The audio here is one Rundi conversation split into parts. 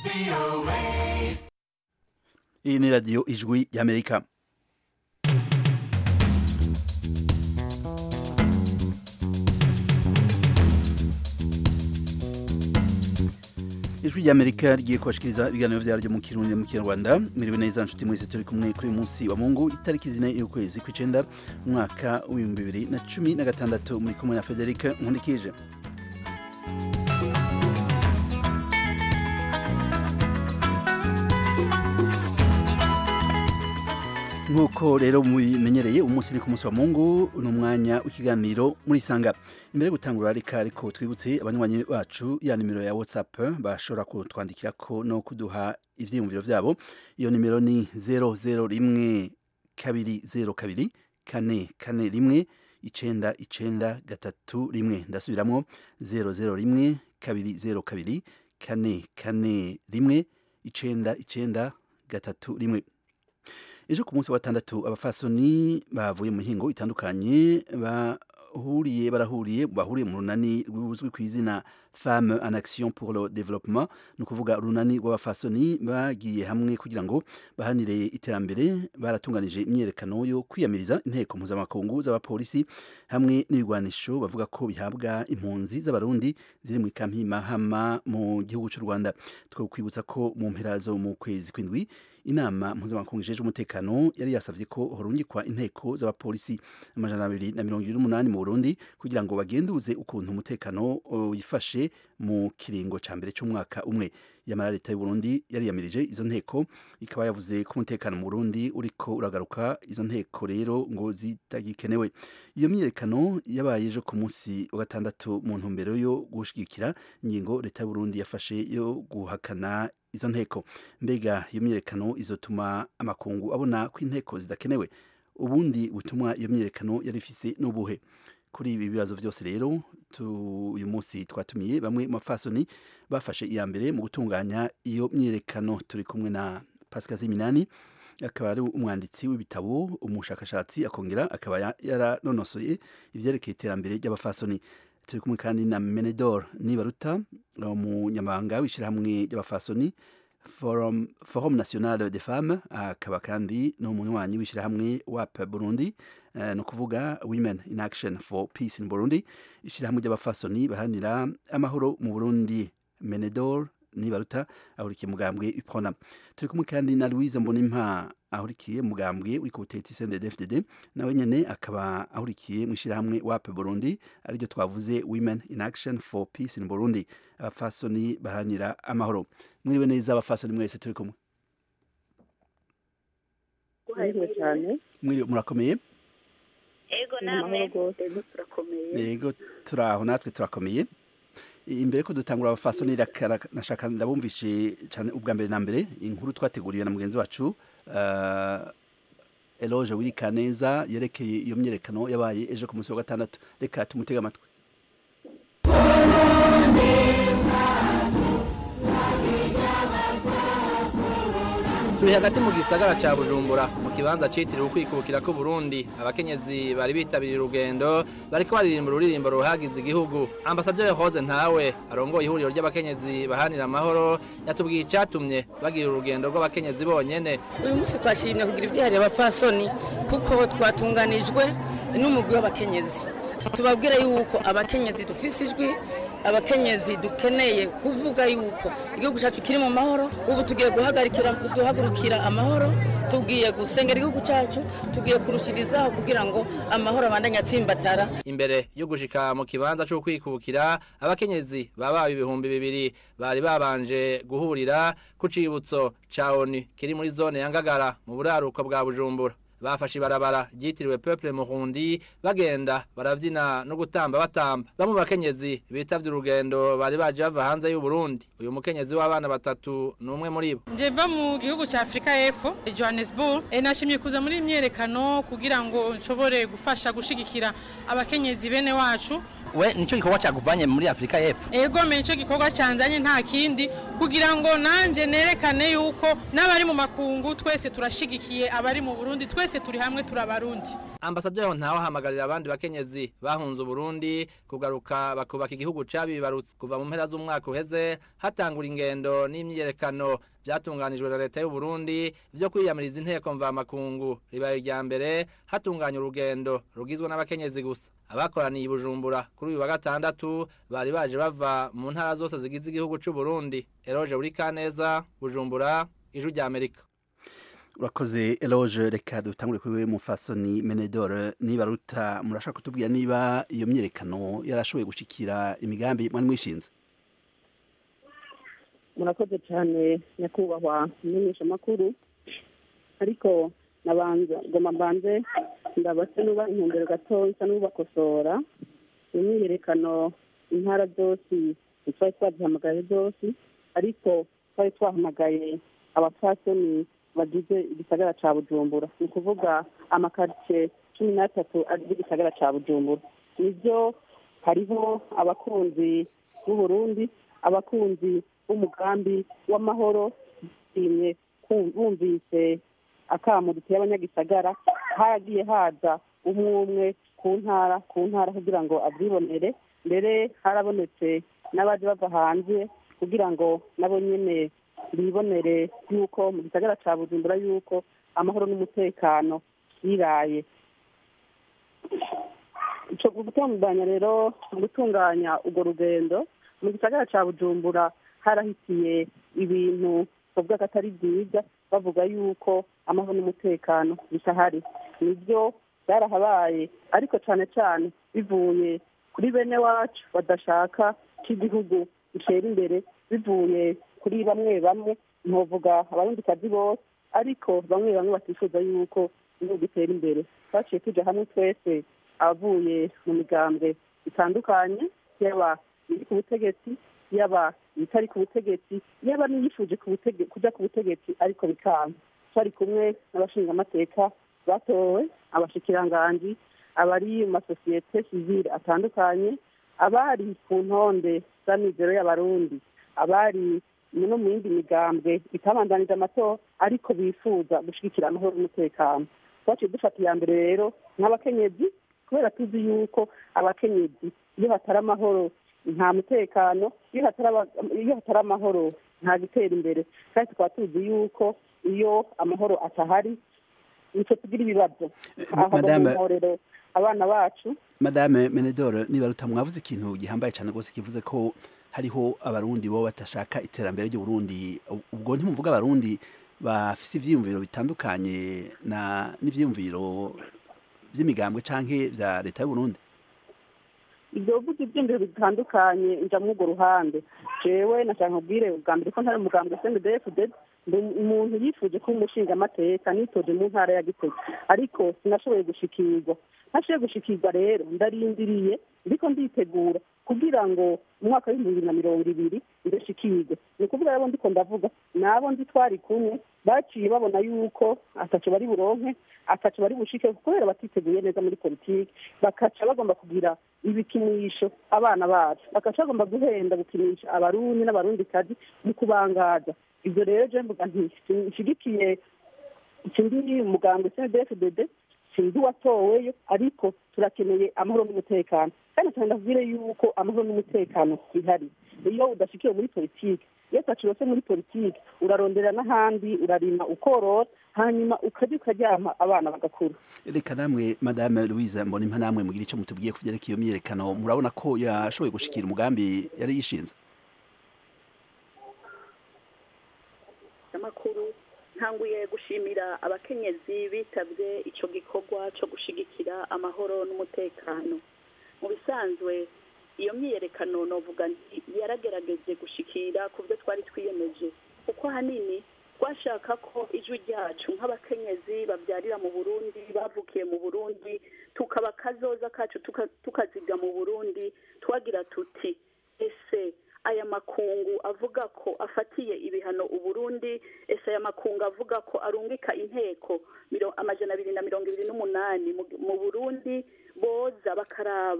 iyi ni radiyo ijwi y'amerika ijwi ry'amerika rigiye kubashikiriza ibiganiro vyaryo mu kirundi mu kinyarwanda miriwe neza nshuti mwese turi kumwe kuri uyu munsi wa mungu itariki zine y'ukwezi kw'icenda umwaka w'ibihumbi bibiri na cumi na gatandatu muri kumwe na federika nkundikije nk'uko rero mubimenyereye umunsi ni ku munsi wa mungu ni umwanya w'ikiganiro muri sanga imbere yo gutangura reka ariko twibutse abanywanyi bacu ya nimero ya whatsapp bashobora kutwandikirako no kuduha ivyiyumviro vyabo iyo nimero ni zero zero rimwe kabiri zero kabiri kane kane rimwe icenda icenda gatatu rimwe ndasubiramwo zero zero rimwe kabiri zero kabiri kane kane rimwe icenda icenda gatatu rimwe ejo ku munsi wa gatandatu abafasoni bavuye mu mihingo itandukanye bahuriye barahuriye bahuriye mu runani ruzwi ku izina femme en action pour le développement ni ukuvuga urunani rw'abafasoni bagiye hamwe kugira ngo bahanire iterambere baratunganije imyerekano yo kwiyamiriza inteko mpuzamakungu z'abapolisi hamwe n'ibigwanisho bavuga ko bihabwa impunzi z'abarundi ziri mu ikampi mahama mu gihugu cy'u rwanda twakwibutsa ko mu mpera zo mu kwezi kw'indwi inama mpuzamakungu ijejwe umutekano yari yasavye ko horungikwa inteko z'abapolisi amajana abiri na mirongo ibiri n'umunani mu burundi kugira ngo bagenduze ukuntu umutekano wifashe mu kiringo ca mbere c'umwaka umwe yamara leta y'uburundi yariyamirije izo nteko ikaba yavuze ko umutekano mu burundi uriko uragaruka izo nteko rero ngo zitagikenewe iyo myiyerekano yabaye ejo ku munsi wa gatandatu mu ntumbero yo gushigikira ingingo leta y'uburundi yafashe yo guhakana izo nteko mbega iyo myiyerekano izotuma amakungu abona ko inteko zidakenewe ubundi butumwa iyo myiyerekano yari ifise n'ubuhe kuri ibi bibazo byose rero uyu munsi twatumiye bamwe mu bafasoni bafashe iya mbere mu gutunganya iyo myiyerekano turi kumwe na pascal ziminani akaba ari umwanditsi w'ibitabo umushakashatsi akongera akaba yaranonosoye ivyerekeye iterambere ry'abafasoni turi kumwe kandi na menedor nibaruta umunyamabanga w'ishyirahamwe ry'abafasoni forum, forum national de femmes akaba kandi n'umunywanyi w'ishyirahamwe wap burundi uh, ni ukuvuga women in action for peace in burundi ishyirahamwe ry'abafasoni baharanira amahoro mu burundi menedor nibaruta ahurikiye mugambwe ipona turi kumwe kandi na louise mbonimpa ahurikiye mugambwe uri ku butetsi CNDD-FDD nawe nyene akaba ahurikiye mu ishyirahamwe WAP Burundi ariryo twavuze Women in Action for Peace in Burundi abafasoni baharanira amahoro mwiriwe neza abafasoni mwese turi kumwe mwiriwe murakomeye ego namwe yego turaho natwe turakomeye imbere ko dutangura abafasoni nashaka ndabumvishe cyane ubwa mbere na mbere inkuru twateguriwe na mugenzi wacu uh, eloge wirika neza yerekeye iyo myerekano yabaye ejo ku munsi wa gatandatu reka tumutega amatwi turi hagati mu gisagara ca bujumbura mu kibanza citiriwe ukwikukira ko burundi abakenyezi bari bitabiriye urugendo bariko baririmba ururirimbo ruhagize igihugu ambasaderi hoze ntawe arongoye ihuriro ry'abakenyezi bahanira amahoro yatubwiye icatumye bagira urugendo rw'abakenyezi bonyene uyu munsi twashimye kugira ivyihariye abafasoni kuko twatunganijwe n'umugwi w'abakenyezi tubabwire yuko abakenyezi dufise ijwi abakenyezi dukeneye kuvuga yuko igihugu cyacu kiri mu mahoro ubu tugiye guhagarikira duhagurukira amahoro tugiye gusengera igihugu cyacu tugiye kurushirizaho kugira ngo amahoro abandanye atsimbatara imbere yo gushika mu kibanza cyo kwikukira abakenyezi baba ibihumbi bibiri bari babanje guhurira ku cibutso ca ONU kiri muri zone ya Ngagara mu buraruko bwa Bujumbura bafashe ibarabara ryitiriwe peuple murundi bagenda baravyina no gutamba batamba bamwe bakenyezi bitavye urugendo bari baje bava hanze y'u Burundi uyu mukenyezi w'abana batatu numwe muri bo nje va mu gihugu ca Afrika y'Epfo Johannesburg e nashimye kuza muri imyerekano kugira ngo nshobore gufasha gushigikira abakenyezi bene wacu we nicyo gikorwa cyakuvanye muri afurika y'epfo ego me nicyo gikorwa cyanzanye nta kindi kugira ngo nanjye nerekane yuko n'abari mu makungu twese turashigikiye abari mu burundi twese turi hamwe turabarundi ambasaderi ntawe ahamagarira abandi bakenyezi bahunze uburundi kugaruka bakubaka igihugu cabibarutse kuva mu mpera z'umwaka uheze hatangura ingendo n'imyiyerekano byatunganijwe na leta y'u Burundi byo kwiyamiriza inteko mvamakungu ribaye irya mbere hatunganya urugendo rugizwe n'abakenyezi gusa abakoraniye i Bujumbura kuri uyu wa gatandatu bari baje bava mu ntara zose zigize igihugu c'u Burundi Eroge Burikaneza Bujumbura ijwi rya Amerika urakoze eloge reka dutangure kuri we mufasoni menedore niba ruta murashaka kutubwira niba iyo myerekano yarashoboye gushikira imigambi mwari mwishinze murakoze cyane nyakubahwa umumenyeshamakuru ariko nabanza ngoma mbanze ndabase nuba intumbero gato isa n'ubakosora iyo myiyerekano intara zose ntitwari twazihamagaye zose ariko twari twahamagaye abapfasoni bagize igisagara ca bujumbura ni ukuvuga amakaritsiye cumi n'atatu agize igisagara ca bujumbura nibyo hariho abakunzi b'uburundi abakunzi b'umugambi w'amahoro bishimye bumvise akamu duteye abanyagisagara haragiye haza umwe umwe ku ntara ku ntara kugira ngo abyibonere mbere harabonetse n'abaje bava hanze kugira ngo nabo nyene bibonere yuko mu gisagara ca bujumbura yuko amahoro n'umutekano biraye ico gutunganya rero gutunganya urwo rugendo mu gisagara ca bujumbura harahitiye ibintu bavuga ko atari byiza bavuga yuko amahoro n'umutekano bitahari nibyo byarahabaye ariko cyane cyane bivuye kuri bene wacu badashaka ko igihugu gitera imbere bivuye kuri bamwe bamwe ntuvuga abarundikazi bose ariko bamwe bamwe batifuza yuko igihugu gitera imbere twaciye tuja hamwe twese abavuye mu migambwe itandukanye yaba iri ku butegetsi yaba itari ku butegetsi yaba n'iyifuje kuja ku butegetsi ariko bikanga twari kumwe n'abashingamateka batowe abashikiranganji abari mu masosiyete sivile atandukanye abari ku ntonde z'amizero y'abarundi abari no mu yindi migambwe itabandanije amatora ariko bifuza gushigikira amahoro n'umutekano twaciye dufata iya mbere rero nk'abakenyezi kubera tuzi yuko abakenyezi iyo hatari amahoro nta mutekano iyo hatari amahoro nta gutera imbere kandi tukaba tuzi yuko iyo amahoro atahari nicyo tugira ibibazo ahorero abana bacu madame menedore niba rutamwavuze ikintu gihambaye cyane rwose kivuze ko hariho abarundi bo batashaka iterambere ry'uburundi ubwo ntimuvuga abarundi bafise ivyiyumviro bitandukanye na n'ivyiyumviro vy'imigambwe canke vya leta y'uburundi ibyo bivuga ibyiyumviro bitandukanye nja muri urwo ruhande jewe nashaka nkubwire ubwa mbere ko ntari umugambwe sndfd ndi umuntu yifuje kuba umushingamateka nitoje mu ntara ya gitega ariko sinashoboye gushikirwa ntashoboye gushikirwa rero ndarindiriye ndiko nditegura kugira ngo umwaka w'ibihumbi bibiri na mirongo ibiri ndashikirwe ni ukuvuga rero ndiko ndavuga nabo ndi twari kumwe baciye babona yuko ataco bari buronke ataco bari bushike kubera batiteguye neza muri politiki bakaca bagomba kugira ibikinisho abana bacu bakaca bagomba guhenda gukinisha abarundi n'abarundikazi mu kubangaza ibyo rero je mvuga nti nshigikiye ikindi umugambwe cndfdd sinzi uwatoweyo ariko turakeneye amahoro n'umutekano kandi cyane ndakubwire yuko amahoro n'umutekano bihari iyo udashikiwe muri politiki iyo utacirose muri politiki urarondera n'ahandi urarima ukorora hanyuma ukajya ukaryama abana bagakura reka namwe madame louise mbonimpa namwe mugira icyo mutubwiye ku byerekeye iyo myiyerekano murabona ko yashoboye gushikira umugambi yari yishinze amakuru ntanguye gushimira abakenyezi bitabye icyo gikorwa cyo gushigikira amahoro n'umutekano mu bisanzwe iyo myiyerekano novuga nti yaragerageje gushikira ku byo twari twiyemeje kuko ahanini twashaka ko ijwi ryacu nk'abakenyezi babyarira mu burundi bavukiye mu burundi tukaba kazoza kacu tukaziga mu burundi twagira tuti ese aya makungu avuga ko afatiye ibihano uburundi ese aya makungu avuga ko arungika inteko amajana abiri na mirongo ibiri n'umunani mu burundi boza bakaraba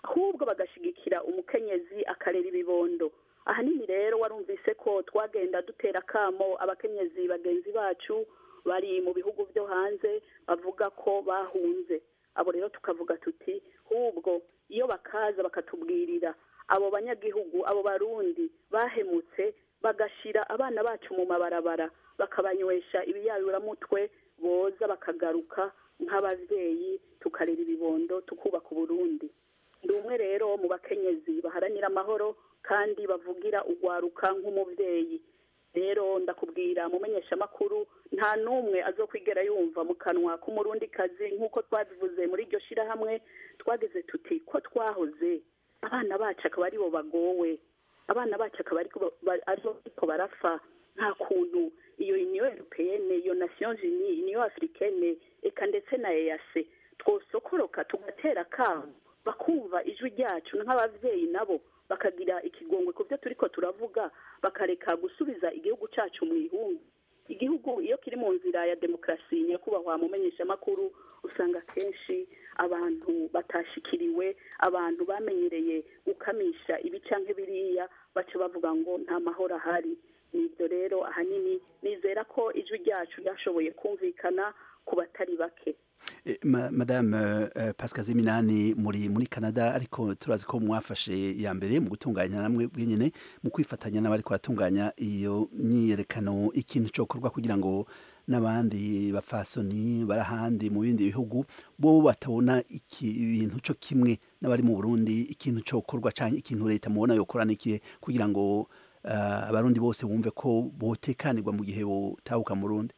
ahubwo bagashigikira umukenyezi akarera ibibondo ahanini rero warumvise ko twagenda dutera akamo abakenyezi bagenzi bacu bari mu bihugu byo hanze bavuga ko bahunze abo rero tukavuga tuti hubwo iyo bakaza bakatubwirira abo banyagihugu abo barundi bahemutse bagashira abana bacu mu mabarabara bakabanywesha ibiyayuramutwe boza bakagaruka nk'ababyeyi tukarera ibibondo tukubaka uburundi ndi umwe rero mu bakenyezi baharanira amahoro kandi bavugira urwaruka nk'umubyeyi rero ndakubwira mumenyesha amakuru nta n'umwe azokwigera yumva mu kanwa k'umurundi kazi nk'uko twabivuze muri iryo shirahamwe twagize tuti ko twahoze abana bacu akaba aribo bagowe abana bacu akaba ariko barapfa nta kuntu iyo uniyo europeyene iyo nations unie uniyo africaine eka ndetse na eyase twosokoroka tugatera akamu bakumva ijwi ryacu nk'ababyeyi nabo bakagira ikigongwe ku byo turiko turavuga bakareka gusubiza igihugu cyacu mu ihumbi igihugu iyo kiri mu nzira ya demokarasi nyakubahwa mumenyesha amakuru usanga kenshi abantu batashikiriwe abantu bamenyereye gukamisha ibi canke biriya baca bavuga ngo nta mahoro ahari nibyo rero ahanini nizera ko ijwi ryacu ryashoboye kumvikana ku batari bake madame pascal ziminani muri muri canada ariko turazi ko mwafashe ya mbere mu gutunganya namwe bwenyine mu kwifatanya n'abari kuratunganya iyo myiyerekano ikintu cyokorwa kugira ngo n'abandi bapfasoni bari ahandi mu bindi bihugu bo batabona ibintu cyo kimwe n'abari mu burundi ikintu cyokorwa cyangwa ikintu leta mubona yokora n'ikihe kugira ngo abarundi bose bumve ko botekanirwa mu gihe botahuka mu rundi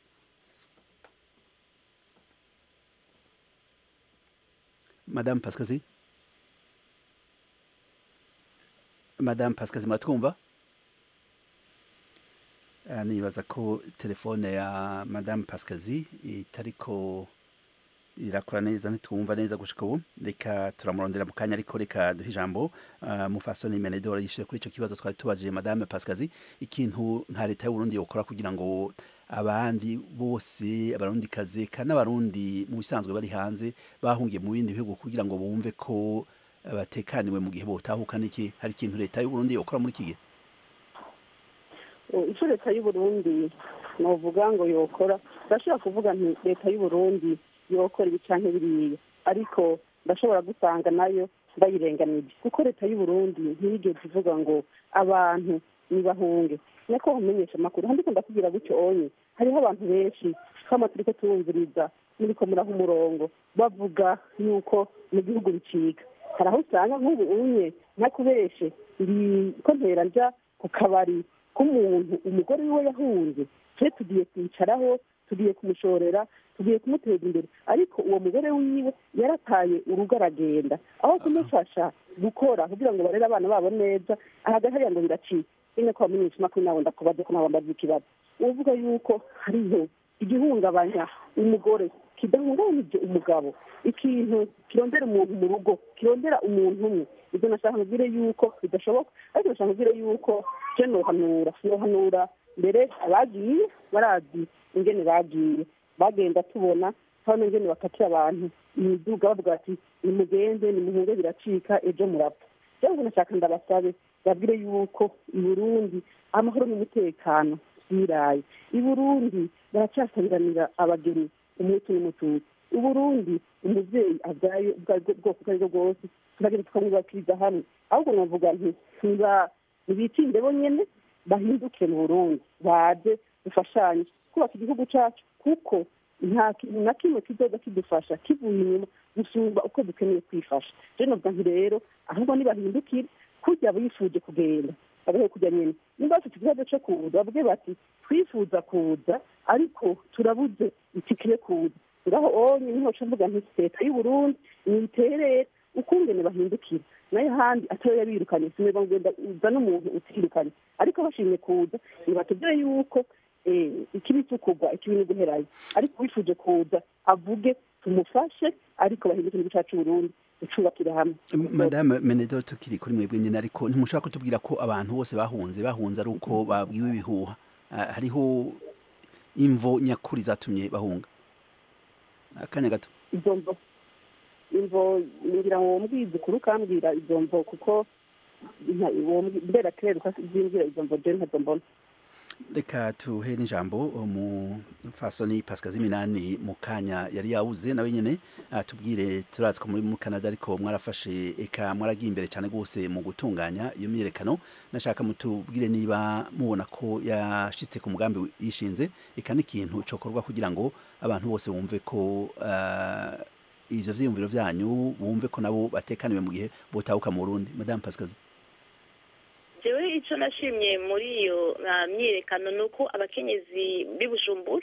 madame pasikazi madame pasikazi muratwumva nibaza ko telefone ya madame pasikazi itariko irakora neza ntitwumva neza gushika ubu reka turamurondera mu kanya ariko reka duhe ijambo mufasoni menedora yishyuye kuri icyo kibazo twari tubajije madame pasikazi ikintu nka leta y'uburundi yokora kugira ngo abandi bose abarundikazi kandi n'abarundi mu bisanzwe bari hanze bahungiye mu bindi bihugu kugira ngo bumve ko batekaniwe mu gihe botahuka n'iki hari ikintu leta y'uburundi yokora muri iki gihe icyo leta y'uburundi novuga ngo yokora ndashobora kuvuga nti leta y'uburundi yokora ibi canke biriya ariko ndashobora gusanga nayo bayirenganije kuko leta y'uburundi ntiyigeze ivuga ngo abantu nibahunge nako umenyesha amakuru handi ko ndakubwira gutyo onye hariho abantu benshi kama turiko turumviriza muriko muraha umurongo bavuga yuko mu gihugu bicika hari aho usanga nk'ubu unye ntakubeshe ndi ko ntera nja ku kabari k'umuntu umugore wiwe yahunze twe tugiye kwicaraho tugiye kumushorera tugiye kumuteza imbere ariko uwo mugore wiwe yarataye urugo aragenda aho kumufasha gukora kugira ngo barere abana babo neza ahagaze hariya ngo biracika nyine ko bamenyesha amakuru nabo ndakubaze ko nabo mbaza ikibazo uvuga yuko hariho igihungabanya umugore kidahungabanije umugabo ikintu kirondera umuntu mu rugo kirondera umuntu umwe ibyo nashaka nkubwire yuko bidashoboka ariko nashaka nkubwire yuko je nohanura nohanura mbere abagiye barazi ingene bagiye bagenda tubona hano ingene bakatira abantu imiduga bavuga ati nimugende nimuhunge biracika ejo murapfa cyangwa nashaka ndabasabe babwire yuko i burundi amahoro n'umutekano biraye i burundi baracyasabiranira abageni umutu n'umututsi i burundi umubyeyi abyaye ubwo bwoko ubwo ari bwo bwose turagenda tukamwubakiriza hamwe ahubwo navuga nti ntibitinde bonyene bahinduke mu burundi baze dufashanye kubaka igihugu cyacu kuko nta kintu na kimwe kizoza kidufasha kivuye inyuma gusumba uko dukeneye kwifasha rero navuga nti rero ahubwo nibahindukire kujya bifuje kugenda bagahe kujya nyine niba bafite ikibazo cyo kuza bavuge bati twifuza kuza ariko turabuze itikire kuza ngaho onye niho mvuga nti leta y'uburundi niterere ukungene bahindukira nayo handi atari yabirukanye sineba ngenda uza n'umuntu utirukanye ariko bashimye kuza nibatubwire yuko ikibi cy'ukugwa ikibi ni guherayo ariko wifuje kuza avuge tumufashe ariko bahindukire igihugu cyacu Burundi ducubakire hamwe madame menedor tukiri kuri mwebwe nyine ariko ntimushobora kutubwira ko abantu bose bahunze bahunze ari uko babwiwe ibihuha hariho imvo nyakuri zatumye bahunga akanya gato izo mvo imvo ngira ngo wombwize ukuri ukambwira izo mvo kuko nta- wombwi- mbera kirere ukazimbwira izo mvo je ntazo mbona reka tuhe n'ijambo umufasoni pascal ziminani mu kanya yari yawuze nawe nyene atubwire turazi ko muri mu canada ariko mwarafashe eka mwaragiye imbere cyane rwose mu gutunganya iyo myiyerekano nashaka mutubwire niba mubona ko yashitse ku mugambi yishinze eka n'ikintu cokorwa kugira ngo abantu bose bumve ko ah, ivyo vyiyumviro vyanyu bumve ko nabo batekaniwe mu gihe botahuka mu burundi madame pascal jewe icyo nashimye muri iyo ah, myiyerekano ni uko abakenyezi b'i bujumbura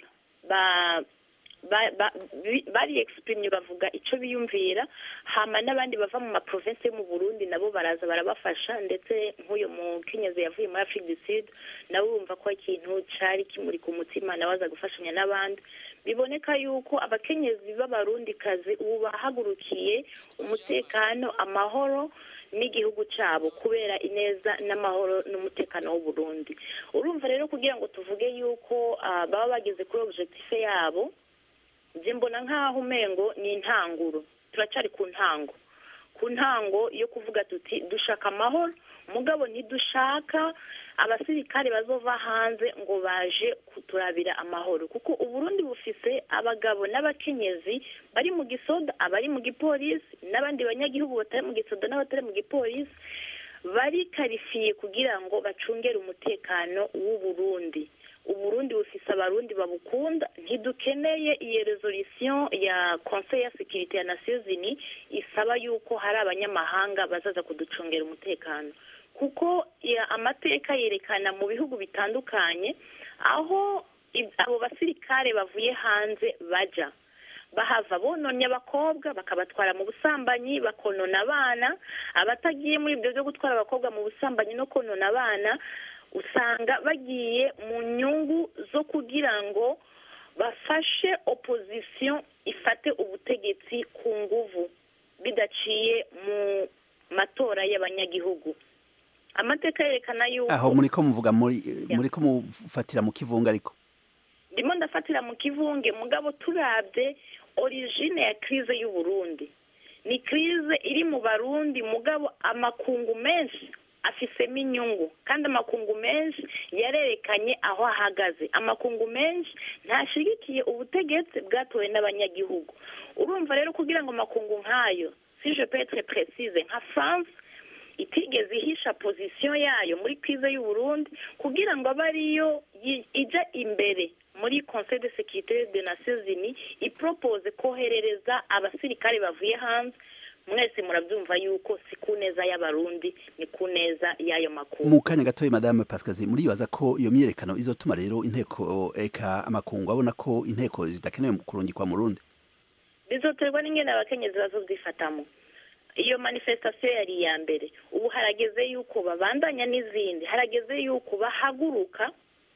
ba ba- ba- bi- bari exprime bavuga icyo biyumvira hama n'abandi bava mu maprovinsi yo mu burundi nabo baraza barabafasha ndetse nk'uyu mukenyezi yavuye muri afrique du sud nawe wumva ko ikintu cari kimuri ku mutima nawe aza gufashanya n'abandi biboneka yuko abakenyezi b'abarundikazi ubu bahagurukiye umutekano amahoro n'igihugu cyabo kubera ineza n'amahoro n'umutekano w'uburundi urumva rero kugira ngo tuvuge yuko ah, baba bageze kuri objectif yabo njye mbona nk'aho umengo ni intanguro turacyari ku ntango ku ntango yo kuvuga tuti dushaka amahoro mugabo ntidushaka abasirikare bazova hanze ngo baje kuturabira amahoro kuko uburundi bufise abagabo n'abakenyezi bari mu gisoda abari mu gipolisi n'abandi banyagihugu batari mu gisoda n'abatari mu gipolisi bari karifiye kugira ngo bacungere umutekano w'uburundi uburundi bufise abarundi babukunda ntidukeneye iyo resolution ya conseil ya sécurité ya nations unies isaba yuko hari abanyamahanga bazaza kuducungera umutekano kuko ya- amateka yerekana mu bihugu bitandukanye aho ib- abo basirikare bavuye hanze baja bahava bononye abakobwa bakabatwara mu busambanyi bakonona abana abatagiye muri ibyo byo gutwara abakobwa mu busambanyi no konona abana usanga bagiye mu nyungu zo kugira ngo bafashe opposition ifate ubutegetsi ku nguvu bidaciye mu matora y'abanyagihugu amateka yerekana yuko aho muriko muvuga muri muriko mufatira mu kivunga ariko ndimo ndafatira mu kivunge mugabo turabye origine ya crise y'u Burundi ni crise iri mu barundi mugabo amakungu menshi afisemo inyungu kandi amakungu menshi yarerekanye aho ahagaze amakungu menshi ntashigikiye ubutegetsi bwatowe n'abanyagihugu urumva rero kugira ngo amakungu nk'ayo si je peux être précise nka france itigeze ihisha position yayo muri crise y'u Burundi kugira ngo abe ariyo yi- ija imbere muri conseil de sécurité des nations unies ipropose koherereza abasirikare bavuye hanze mwese murabyumva yuko si ku neza y'abarundi ni ku neza y'ayo makungu mu kanya gatoya madame pascazi muribaza ko iyo myiyerekano izotuma rero inteko eka amakungu abona ko inteko zidakenewe kurungikwa mu rundi bizoterwa n'ingene abakenyezi bazovyifatamo iyo manifestation yari iya mbere ubu harageze yuko babandanya n'izindi harageze yuko bahaguruka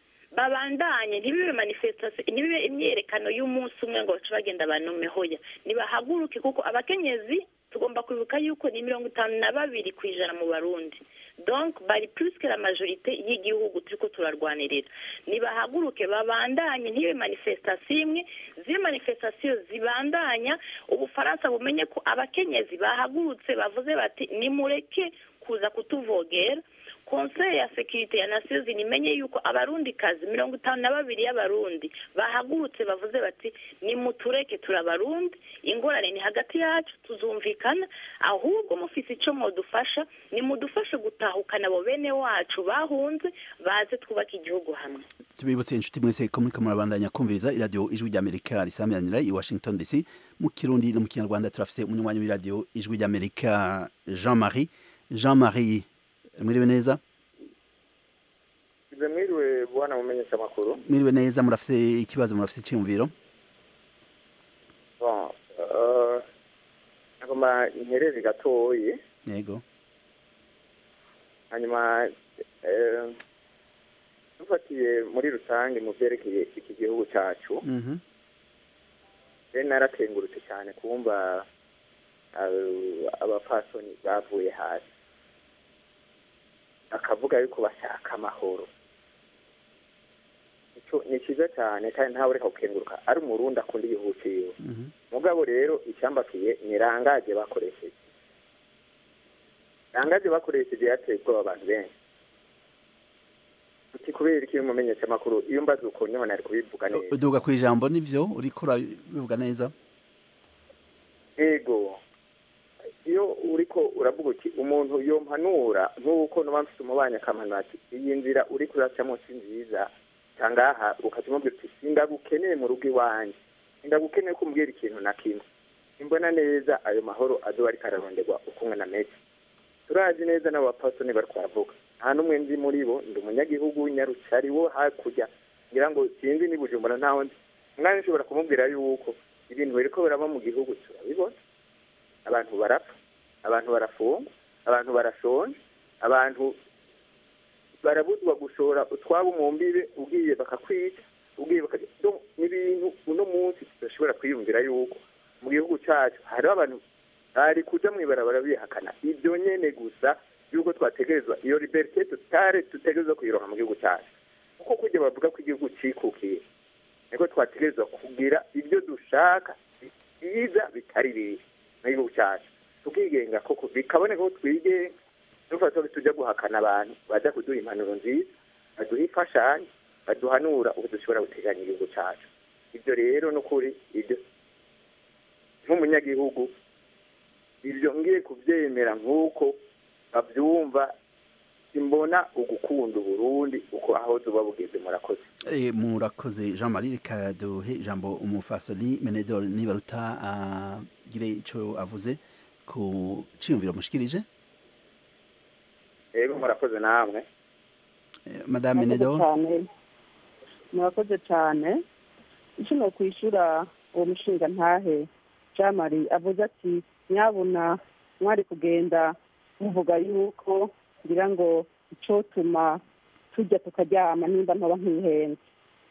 babandanye ntibibe manifestation ntibibe imyerekano y'umunsi umwe ngo bace bagenda banome hoya nibahaguruke kuko abakenyezi tugomba kwibuka yuko ni mirongo itanu na babiri ku ijana mu barundi donc bari plus que la majorité y'igihugu turiko turarwanirira nibahaguruke babandanye ntibe manifestation imwe ziri manifestation zibandanya ubufaransa bumenye ko abakenyezi bahagurutse bavuze bati nimureke kuza kutuvogera conseil ya sécurité ya nations unies imenye yuko abarundi kazi mirongo itanu na babiri y'abarundi bahagurutse bavuze bati nimutureke turabarundi ingorane ni hagati yacu tuzumvikana ahubwo mufise ico mwodufasha nimudufashe gutahukana abo bene wacu bahunze baze twubake igihugu hamwe tubibutse inshuti mwese ko muriko murabandanya kumviriza iradiyo ijwi ry'amerika risamiranira i washington dc mu kirundi no mu kinyarwanda turafise umunywanyi w'iradiyo ijwi ry'amerika jean marie jean marie mwiriwe neza Ize mwiriwe bwana mumenyesha makuru mwiriwe neza murafise ikibazo murafise iciyumviro bon euh agoma interere gatoyi yego hanyuma eh dufatiye muri rusange mu byerekeye iki gihugu cyacu mhm rero naratengurutse cyane kumva eh, abapfasoni bavuye hasi akavuga yuko bashaka amahoro cyo ni cyiza cyane kandi ntawe ureka gukenguruka ari umurundi akunda igihugu ciwe mugabo rero icyambakiye ni rangaje bakoresheje rangaje bakoresheje yateye ubwoba abantu benshi uti kubera iki mumenyesha amakuru iyo mbaze uko niho nari kubivuga neza uduga ku ijambo nivyo uriko urabivuga neza ego iyo uriko uravuga uti umuntu yompanura nk'uko nuba mfite umubanyi akamanura ati iyi nzira uriko uracamo si nziza cangaha ukaca umubwira uti sindagukeneye mu rugo iwanjye sindagukeneye ko umbwira ikintu na kimwe imbona neza ayo mahoro azoba ariko araronderwa ukumwe na mesi turazi neza n'abapasoni bariko baravuga nta n'umwe nzi muri bo ndi umunyagihugu w'inyarucari wo hakurya ngira ngo sinzi ni bujumbura ntaho nzi umwanya ushobora kumubwira yuko ibintu biriko biraba mu gihugu turabibona abantu barapfa abantu barafungwa abantu barashonje abantu barabuzwa gushora utwabo mu mbibe ubwiye bakakwica ubwiye bakajya n'ibintu uno munsi tudashobora kwiyumvira yuko mu gihugu cyacu hariho abantu bari kuja mw'ibarabara bihakana ibyo nyene gusa yuko twategerezwa iyo liberite tutare tutegerezwa kuyironka mu gihugu cyacu kuko kujya bavuga ko igihugu cikukiye niko twategerezwa kugira ibyo dushaka byiza bitari bibi mu gihugu cyacu tukigenga koko bikaboneka ko twigenga dufata ko tujya guhakana abantu baza kuduha impanuro nziza baduha imfashanyo baduhanura uko dushobora guteganya igihugu cyacu ibyo rero n'ukuri ibyo nk'umunyagihugu ibyo ngiye kubyemera nk'uko babyumva simbona ugukunda uburundi uko aho tuba bugeze murakoze Eh, murakoze jean marie reka duhe ijambo umufasoni menedor nibaruta agire ico avuze ku ciyumviro mushikirije rero murakoze namwe Eh, madame murakoze menedor cyane murakoze cyane icyo ni ukwishyura uwo mushinga ntahe jamari avuze ati nyabuna mwari kugenda muvuga yuko ngira ngo icyotuma tujya tukaryama nimba ntaba nkihenze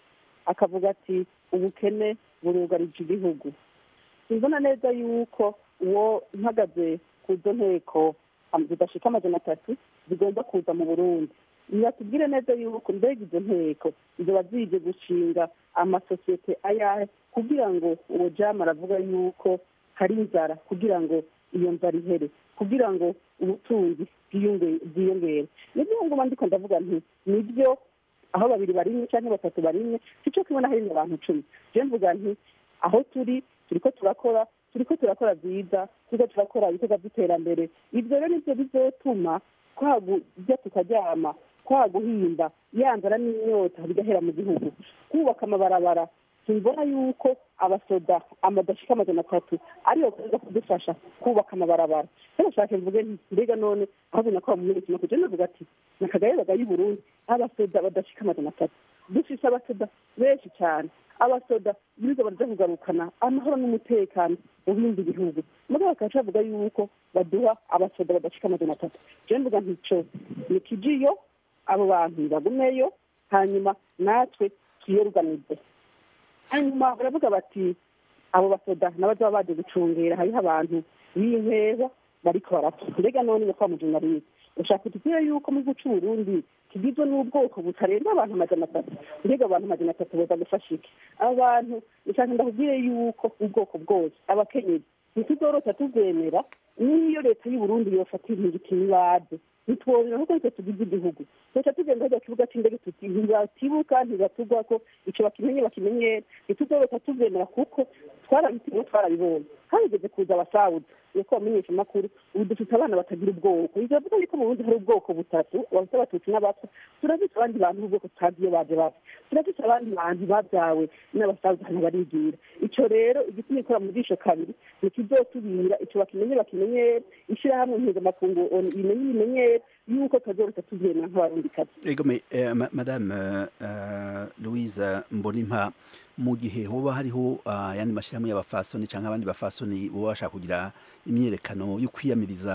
akavuga ati ubukene burugarije igihugu simbona neza yuko uwo mpagaze ku izo nteko am- zidashika amajana atatu zigomba kuza mu burundi nibatubwire neza yuko mbega izo nteko ziba zije gushinga amasosiyete ayahe kugira ngo uwo jamu aravuga yuko hari inzara kugira ngo iyo nzara ihere kugira ngo ubutunzi bwiyonge- bwiyongere nibyo nguma ndiko ndavuga nti nibyo aho babiri barimwe cyangwa batatu barimwe sico kimwe na harimwe abantu cumi je mvuga nti aho turi turiko turakora turiko turakora byiza turiko turakora ibikorwa by'iterambere ibyo rero nibyo bizotuma twagujya tukaryama twaguhimba yanzara n'inyota bigahera mu gihugu kubaka amabarabara simbona yuko abasoda amadashika amajana atatu ariyo baza kudufasha kubaka amabarabara rero nshaka mvuge nti mbega none aho binakora mu minsi makuja navuga ati nakagaye bagaye Burundi abasoda badashika amajana atatu dufise abasoda benshi cyane abasoda biza baraja kugarukana amahoro n'umutekano mu bindi bihugu mugabo bakaca bavuga yuko baduha abasoda badashika amajana atatu je mvuga ntico ni kijiyo abo bantu bagumeyo hanyuma natwe twiyoruganize hanyuma baravuga bati abo basoda n'abazoba baje gucungera hariho abantu b'inkeza bariko barapfa mbega none ni kwa mujunarizi ushaka kutubwira yuko mu gihugu c'uburundi kigizwe n'ubwoko butarenga abantu amajana atatu mbega abantu amajana atatu boza gufasha iki abantu ushaka ndakubwire yuko ubwoko bwose abakenyezi ntituzorota tuvyemera n'iyo leta y'uburundi yofata intingiti nibaze ntitwobera kuko nitwe tugize igihugu tuca tugenda hajya kibuga c'indege tuti ntibatibuka ntibatugwako ico bakimenye bakimenyera ntituzorota tuvyemera kuko twarabitimwe twarabibonye harigeze kuza abasawuzi niko bamenyesha amakuru ubu dufite abana batagira ubwoko ivyo bivuga yuko mu burundi hari ubwoko butatu abahutu abatutsi n'abatwa turafise abandi bantu b'ubwoko tutazi iyo baje bava turafise abandi bantu babyawe n'abasawuzi hano barigira ico rero igituma ikora mu jisho kabiri nikizotubira ico bakimenye bakimenyera ishirahamwe mpuzamakungu ONU imenye ibimenyera yuko tazorota tuvyemera nk'abarundikazi egome eh, ma- madame eh, louise mbonimpa mu gihe hoba hariho ah, ayandi mashyirahamwe y'abafasoni cyangwa abandi bafasoni boba bashaka kugira imyiyerekano yo kwiyamiriza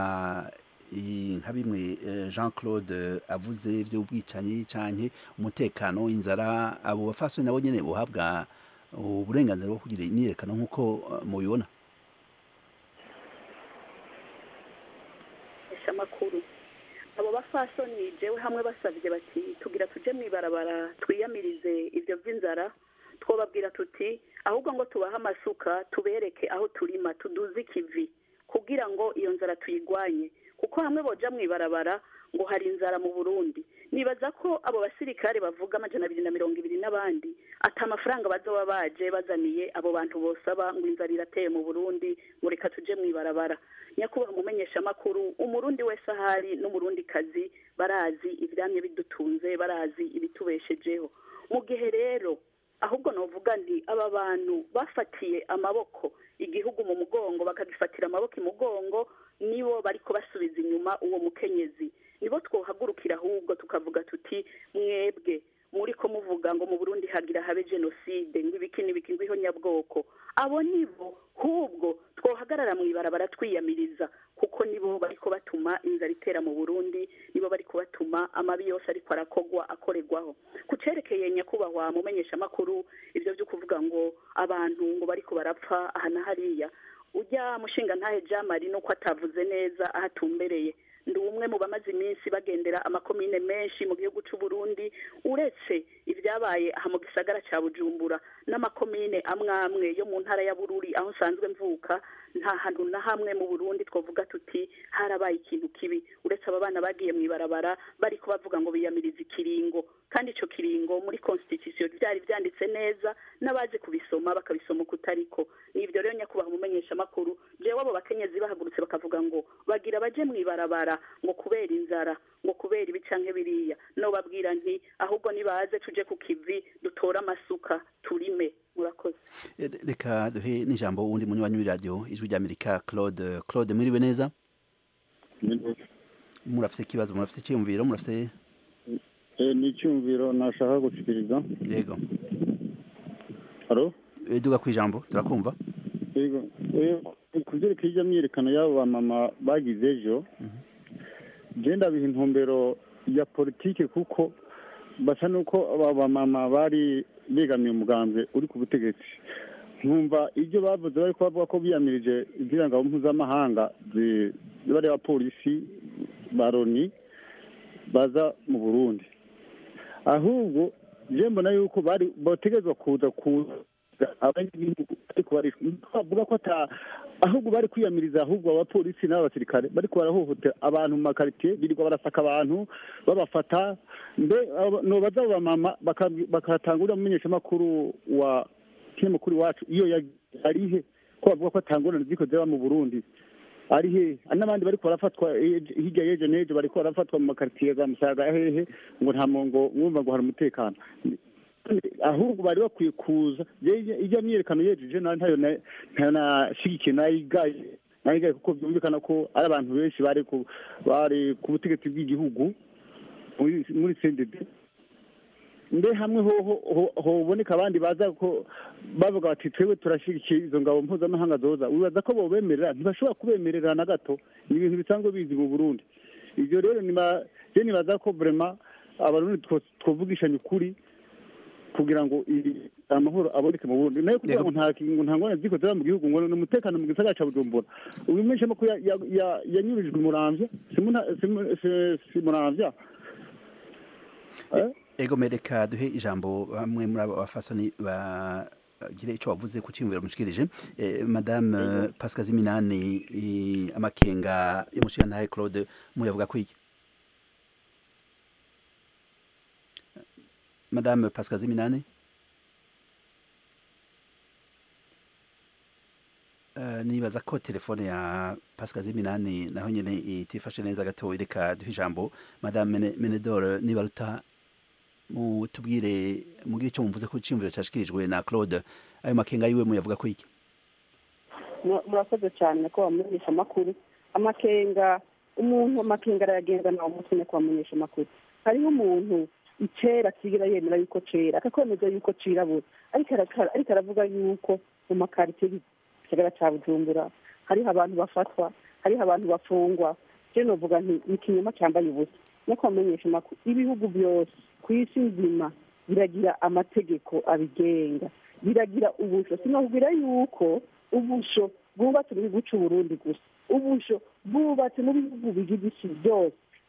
i- nka bimwe eh, jean claude avuze by'ubwicanyi canke umutekano inzara abo bafasoni nabo nyene bohabwa uburenganzira bwo kugira imyiyerekano nk'uko eh, mubibona esha amakuru abo abafasoni jewe hamwe basabye bati tugira tuje mu ibarabara twiyamirize ibyo by'inzara twobabwira tuti ahubwo ngo tubahe amasuka tubereke aho turima tuduze ikivi kugira ngo iyo nzara tuyigwanye kuko hamwe boja mu ibarabara ngo hari inzara mu burundi nibaza ko abo basirikare bavuga amajana abiri na mirongo ibiri n'abandi ata amafaranga bazoba baje bazaniye abo bantu bosaba ngo inzara irateye mu burundi ngo reka tuje mu ibarabara nyakubahwa umumenyeshamakuru umurundi wese ahari n'umurundi kazi barazi ivyamye bidutunze barazi ibitubeshejeho mu gihe rero ahubwo novuga nti aba bantu bafatiye amaboko igihugu mu mugongo bakagifatira amaboko imugongo nibo bariko basubiza inyuma uwo mukenyezi nibo twohagurukira ahubwo tukavuga tuti mwebwe muriko muvuga ngo mu burundi hagira habe jenoside ngo ibiki n'ibiki ngo ihonyabwoko abo nibo hubwo twohagarara mu ibarabara twiyamiriza kuko nibo bariko batuma inzara itera mu burundi nibo bariko batuma amabi yose ariko arakogwa akorerwaho ku cerekeye nyakubahwa mumenyeshamakuru ivyo vyo kuvuga ngo abantu ngo bariko barapfa aha na hariya ujya mushinga ntahe jamari nuko atavuze neza aho atumbereye ndi umwe mu bamaze iminsi bagendera amakomine menshi mu gihugu cy'u Burundi uretse ibyabaye aha mu gisagara cya Bujumbura n'amakomine amwe amwe yo mu ntara ya Bururi aho nsanzwe mvuka nta hantu na hamwe mu Burundi twavuga tuti harabaye ikintu kibi uretse aba bana bagiye mu ibarabara bariko bavuga ngo biyamiriza ikiringo kandi ico kiringo muri constitution byari byanditse neza n'abaje kubisoma bakabisoma ukutariko nivyo rero nyakubaha umumenyesha makuru jewe abo bakenyezi bahagurutse bakavuga ngo bagira baje mu ibarabara ngo kubera inzara ngo kubera ibi canke biriya no babwira nti ahubwo nibaze tuje ku kivi dutore amasuka turime murakoze reka duhe n'ijambo wundi munywanyi w'iradiyo ijwi ry'amerika claude claude mwiriwe neza murafise ikibazo murafise icyiyumviro murafise ni icyumviro nashaka gushikiriza yego haro duga ku ijambo turakumva yego ku byerekeye ijya myiyerekano y'abo bamama bagize ejo genda biha intumbero ya politike kuko basa n'uko aba bamama bari begamiye umugambwe uri ku butegetsi nkumva ibyo bavuze bari kubavuga ko biyamirije izirangabo mpuzamahanga bari abapolisi ba loni baza mu burundi ahubwo je mbona yuko bari botegezwa kuza kuza abanyagihugu ariko bari bavuga ko ata ahubwo bari kwiyamiriza ahubwo abapolisi n'abasirikare bariko barahohotera abantu mu makaritiye birirwa barasaka abantu babafata mbe nobaza abo bamama bakatangurira mumenyeshamakuru wa kinyamakuru iwacu iyo arihe ko bavuga ko atangurana ziko ziba mu burundi ari he n'abandi bariko barafatwa hirya y'ejo n'ejo bariko barafatwa mu makaritiye za musaga hehe ngo nta mongo mwumva ngo hari umutekano ahubwo bari bakwiye kuza ijya myiyerekano yejeje ntayo ntayo nashigikiye nayigaye nayigaye kuko byumvikana ko ari abantu benshi bari ku bari ku butegetsi bw'igihugu muri sendede mbe hamwe hoboneka abandi baza ko bavuga bati twebwe turashyigikiye izo ngabo mpuzamahanga zoza wibaza ko bobemerera ntibashobora kubemerera na gato ni ibintu bisanzwe bizi mu burundi ibyo rero nibaza ko vrema abarundi twovugishanya ukuri kugira ngo amahoro aboneke mu burundi nayo kugira ngo nta ngorane ziko ziba mu gihugu ngo ni umutekano mu gisagara ca bujumbura uyu menyeshamakuru yanyurijwe muramvya si muramvya ego mereka duhe ijambo bamwe muri abo bafasoni bagire icyo bavuze ku cyiyumviro mushikirije madame pascal ziminani amakenga y'umushirantahe claude muyavuga kwiki madame pascal ziminani nibaza ko telefone ya pascal ziminani naho nyine itifashe neza gato reka duhe ijambo madame menedore nibaruta mutubwire mugire icyo muvuze ko cyiyumviro cyashikirijwe na claude ayo makenga yiwe muyavuga ko iki murakoze cyane ko bamenyesha amakuru amakenga umuntu amakenga arayagenza nawe umunsi umwe ko bamenyesha amakuru hariho umuntu icera kigira yemera yuko cera akakwemeza yuko cirabura ariko aravuga yuko mu makaritsiye gisagara ca bujumbura hariho abantu bafatwa hariho abantu bafungwa je novuga nti ni ikinyoma cambaye ubusa nako bamenyesha amakuru ibihugu byose ku isi nzima biragira amategeko abigenga biragira ubusho sinakubwira yuko ubusho bwubatse mu gihugu c'uburundi gusa ubusho bwubatse mu bihugu bigize isi byose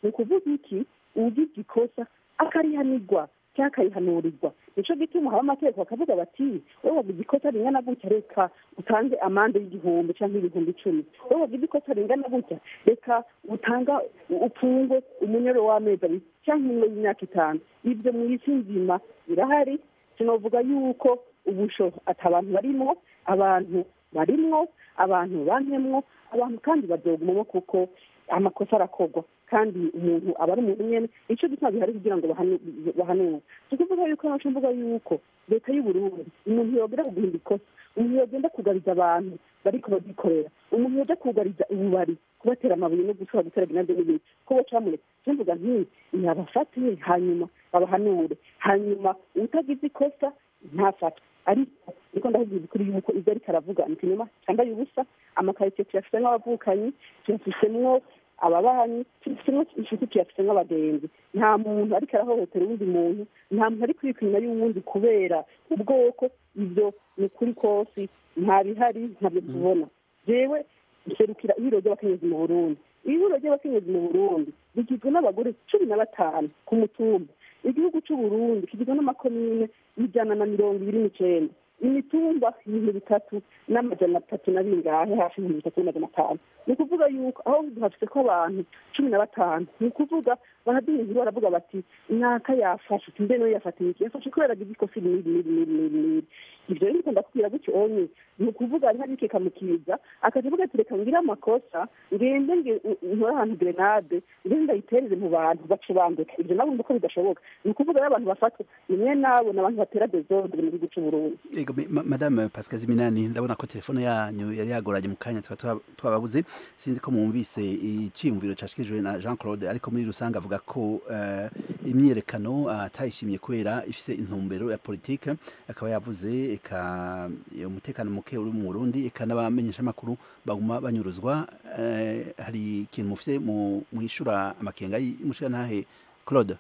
ni ukuvuga iki ugize ikosa akarihanirwa cyangwa akarihanurirwa nico gituma haba amategeko bakavuga bati wowe wagize ikosa ringana gutya reka utange amande y'igihumbi cyangwa ibihumbi icumi wowe wagize ikosa ringana gutya reka utanga upfungwe umunyoro w'amezi abiri cyangwa umwe y'imyaka itanu ibyo mu isi nzima birahari sinavuga yuko ubusho ati abantu barimwo abantu barimwo abantu bankemwo abantu kandi bazogumamo kuko amakosa arakorwa kandi umuntu aba ari umuntu nyene ico gituma bihari kugira ngo bahanu- bahanure si ukuvuga yuko naco mvuga yuko leta y'uburundi umuntu yogera kuguhinda ikosa umuntu yogenda kugariza abantu bariko bagikorera umuntu yoja kugariza ububari kubatera amabuye no gushobora gutera ginande n'ibindi ko bo camureka je mvuga nti nabafate hanyuma babahanure hanyuma utagize ikosa ntafatwe ariko niko ndakubwira ukuri yuko ibyo ariko aravuga ni ikinyoma cyambaye ubusa amakaritsiye tuyafisemwo abavukanyi tuyafisemwo ababanyi tuyafisemwo inshuti tuyafisemwo abagenzi nta muntu ariko arahohotera uwundi muntu nta muntu ari kwika inyuma y'uwundi kubera ubwoko ibyo ni ukuri kose nta bihari ntabyo tubona jewe nserukira ihuriro ry'abakenyezi mu burundi ihuriro ry'abakenyezi mu burundi rigizwe n'abagore cumi na batanu ku mutumba igihugu c'uburundi kigizwe n'amakomine ijana na mirongo ibiri n'icenda imitumba ibintu bitatu n'amajana atatu na bingahe hafi ibintu bitatu n'amajana atanu ni ukuvuga yuko aho hafise ko abantu cumi na batanu ni ukuvuga baraduha inkuru baravuga bati naka yafashe uti mbe nawe yafatiye iki yafashe kubera agize ikosa iri n'iri n'iri n'iri n'iri n'iri ivyo rero ndikunda kubwira gutyo onye ni ukuvuga ari harike kamukiza akaja avuga ati reka ngire amakosa ngende nge- nkore ahantu grenade ngende ndayitereze mu bantu bace banduka ivyo nabo ko bidashoboka ni ukuvuga rero abantu bafatwa ni mwe nabo ni abantu batera desordre mu gihugu c'uburundi Ego, me- ma- madame pascal ziminani ndabona ko telefone yanyu yari yagoranye mu kanya tuba twa- twababuze sinzi ko mwumvise iciyumviro cashikijwe na jean claude ariko muri rusange avuga ko eh, imyiyerekano atayishimye kubera ifise intumbero ya politike akaba yavuze eka umutekano muke uri mu burundi eka n'abamenyeshamakuru baguma banyuruzwa eh, hari ikintu mufise mu mwishura amakenga y'umushirantahe claude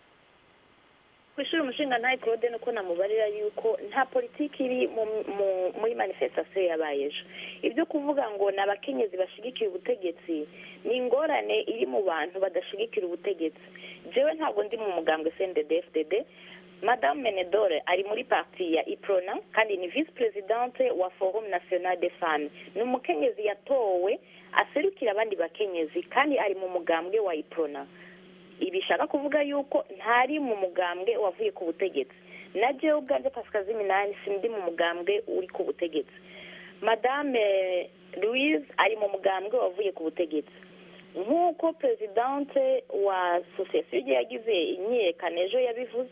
kwishuri umushinga ntaye claude nuko namubarira yuko nta politiki iri mu- mu- muri manifestation yabaye ejo ibyo kuvuga ngo ni abakenyezi bashigikiye ubutegetsi ni ingorane iri mu bantu badashigikira ubutegetsi jewe ntabwo ndi mu mugambwe cndd fdd madame menedore ari muri parti ya iprona kandi ni vice presidente wa forum national de femmes ni umukenyezi yatowe aserukira abandi bakenyezi kandi ari mu mugambwe wa iprona ibi bishaka kuvuga yuko ntari mu mugambwe wavuye ku butegetsi na jewe ubwanjye pascal ziminani sindi mu mugambwe uri ku butegetsi madame louise ari mu mugambwe wavuye ku butegetsi nk'uko perezidante wa sosiyete y'igihe yagize imyiyerekano ejo yabivuze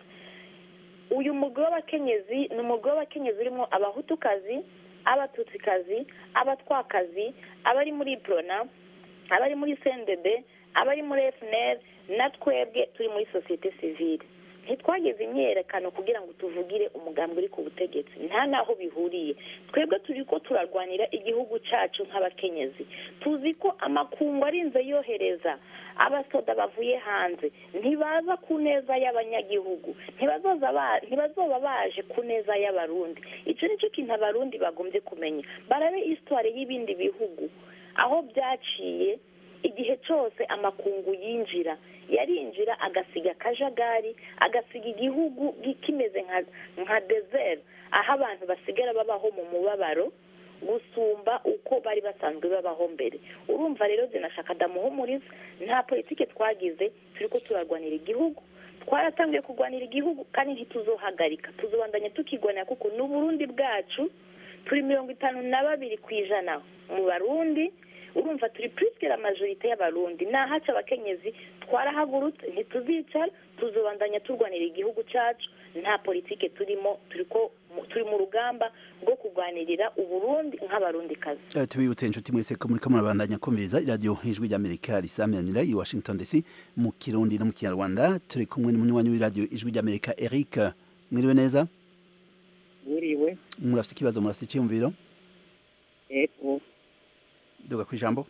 uyu mugwi w'abakenyezi ni umugwi w'abakenyezi urimo abahutukazi abatutsikazi abatwakazi abari muri prona abari muri cndd abari muri fnr na twebwe turi muri sosiyete sivile ntitwageze imyiyerekano kugira ngo tuvugire umugambi uri ku butegetsi nta n'aho bihuriye twebwe turi ko turarwanira igihugu cyacu nk'abakenyezi tuzi ko amakungu arinze yohereza abasoda bavuye hanze ntibaza ku neza y'abanyagihugu ntibazoza ba- ntibazoba baje ku neza y'abarundi icyo ni cyo kintu abarundi bagombye kumenya barabe histoire y'ibindi bihugu aho byaciye igihe cyose amakungu yinjira yarinjira agasiga akajagari agasiga igihugu gi- kimeze nka nka desert aho abantu basigara babaho mu mubabaro gusumba uko bari basanzwe babaho mbere urumva rero zinashaka damuhumuriza nta politike twagize turi ko turarwanira igihugu twaratangiye kurwanira igihugu kandi ntituzohagarika tuzobandanya tukigwanira kuko ni uburundi bwacu turi mirongo itanu na babiri ku ijana mu barundi urumva turi purisike la majorite y'abarundi nahaca abakenyezi twarahagurutse ntituzicara tuzobandanya turwanira igihugu cyacu nta politike turimo turi ko turi mu rugamba rwo kurwanirira uburundi nk'abarundikazi Eh, tubibutse inshuti mwese ko muriko murabandanya kumviriza iradiyo ijwi ry'amerika risamiranira i washington dc mu kirundi no mu kinyarwanda turi kumwe n'umunywanyi w'iradiyo ijwi ry'amerika eric mwiriwe neza Mwiriwe, murafite ikibazo murafite icyiyumviro ego, duga ku ijambo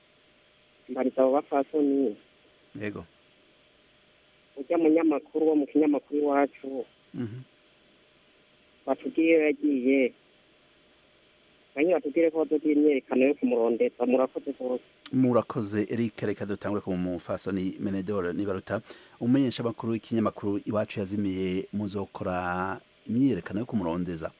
mbariza abo bapfasoni, yego urya munyamakuru wo mu kinyamakuru iwacu, Mhm. batubwiye iyo yagiye, banyine batubwire ko bazogira imyerekano yo kumurondeza murakoze rwose murakoze Eric reka dutangure ku mufasoni Menedor nibaruta umenyesha makuru ikinyamakuru iwacu yazimiye muzokora imyiyerekano yo kumurondeza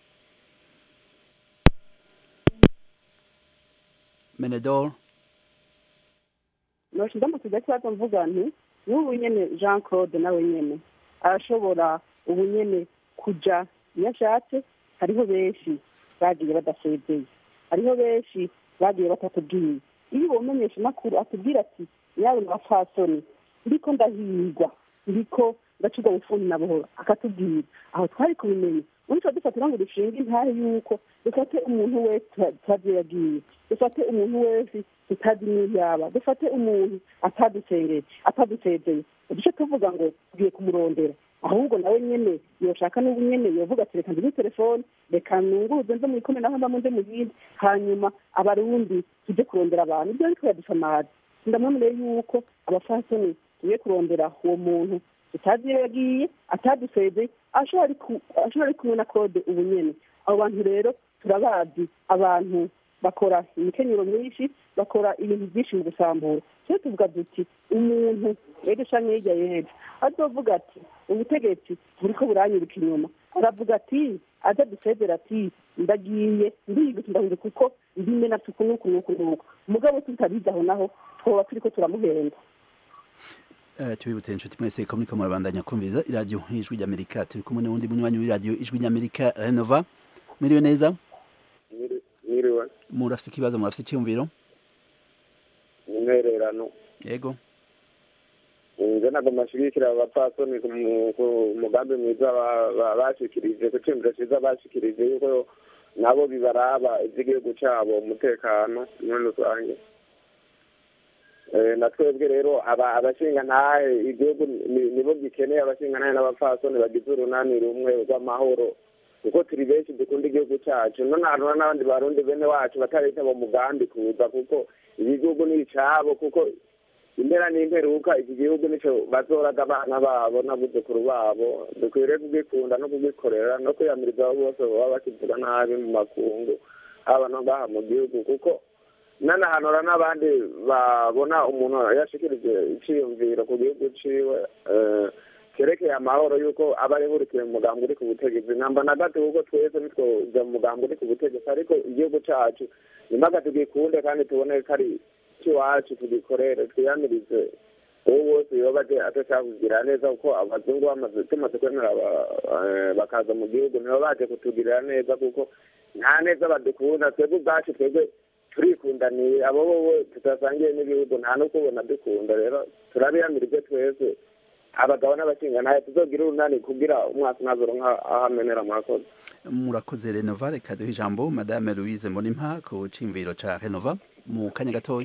Menedor noshize mu kigo kibazo mvuga nti n'ubu nyene jean claude nawe nyene arashobora ubu nyene kuja iyo ashatse hariho benshi bagiye badasezeye hariho benshi bagiye batatubwiye iyo uwo mumenyesha makuru atubwira ati yawe mafasoni ndiko ndahigwa ndiko ndacurwa bufundi na buhoro akatubwira aho twari kubimenya ubundi dufatira ngo dushinge intare yuko dufate umuntu wese tutazi yagiye dufate umuntu wese tutazi n'iyo yaba dufate umuntu atadusengeye atadusezeye uduce tuvuga ngo tugiye kumurondera ahubwo nawe nyene yoshaka n'ubu nyene yovuga ati reka ndime telefone reka nunguruze nze mwikome naho ndamo nze muyindi hanyuma abarundi tujye kurondera abantu ibyo ariko yadusamaza ndamwemereye yuko abafasoni tugiye kurondera uwo muntu tutazi iyo yagiye atadusezeye ashobora ari kumwe na kode ubu nyene abo bantu rero turabazi abantu bakora imikenyero myinshi bakora ibintu byinshi mu gusambura tujye tuvuga duti umuntu rero canke hirya y'ejo azovuga ati ubutegetsi buriko buranyirika inyuma aravuga ati aza dusezera ati ndagiye ndihigutse ndahuze kuko ndime na tuku nuku nuku nuku mugabo tutabizi aho naho twoba turiko turamuhenda tubibutse inshuti mwese ko muriko murabandanya kumviriza iradiyo ijwi ry'amerika turi kumwe n'uwundi munywanyi w'iradiyo ijwi ry'amerika renova mwiriwe neza mwiriwe murafite ikibazo murafite icyumviro intererano yego nje ntabwo mashigikira abapfasoni ku mugambi mwiza bashikirije ku ciyumviro ciza bashikirije yuko nabo bibaraba ivy'igihugu cabo umutekano muri rusange na twebwe rero abashinga ntahe igihugu nibo gikeneye abashinga ntahe n'abapfasoni bagize urunani rumwe rw'amahoro kuko turi benshi dukunda igihugu cyacu none hariho n'abandi barundi bene wacu batarita mu mugambi kuza kuko iki gihugu ni icabo kuko impera n'imperuka iki gihugu nico bazoraga abana babo n'abuzukuru babo dukwiriye kugikunda no kugikorera no kwiyamiriza abo bose baba bakivuga nabi mu makungu haba no ngaha mu gihugu kuko nanahanura n'abandi babona umuntu yashikirije iciyumviro ku gihugu ciwe kerekeye amahoro yuko aba arihurikiye mu mugambi uri ku butegetsi namba na gato kuko twese nitwoja mu mugambi uri ku butegetsi ariko igihugu cacu nimaga tugikunde kandi tubone ko ari iwacu tugikorere twiyamirize uwo wose yoba atashaka kugira neza kuko abazungu bamaze tumaze kwemera bakaza mu gihugu nibo baje kutugirira neza kuko nta neza badukunda twebwe ubwacu twebwe turikundaniye abo bobo tudasangiye n'ibihugu nta no kubona dukunda rero turabiyamirije twese abagabo n'abashinga nawe tuzogira urunani kugira umwaka unazoronka aho amenera murakoze murakoze renova reka duhe ijambo madame louise mbonimpa ku cimviro ca renova mu kanya gatoya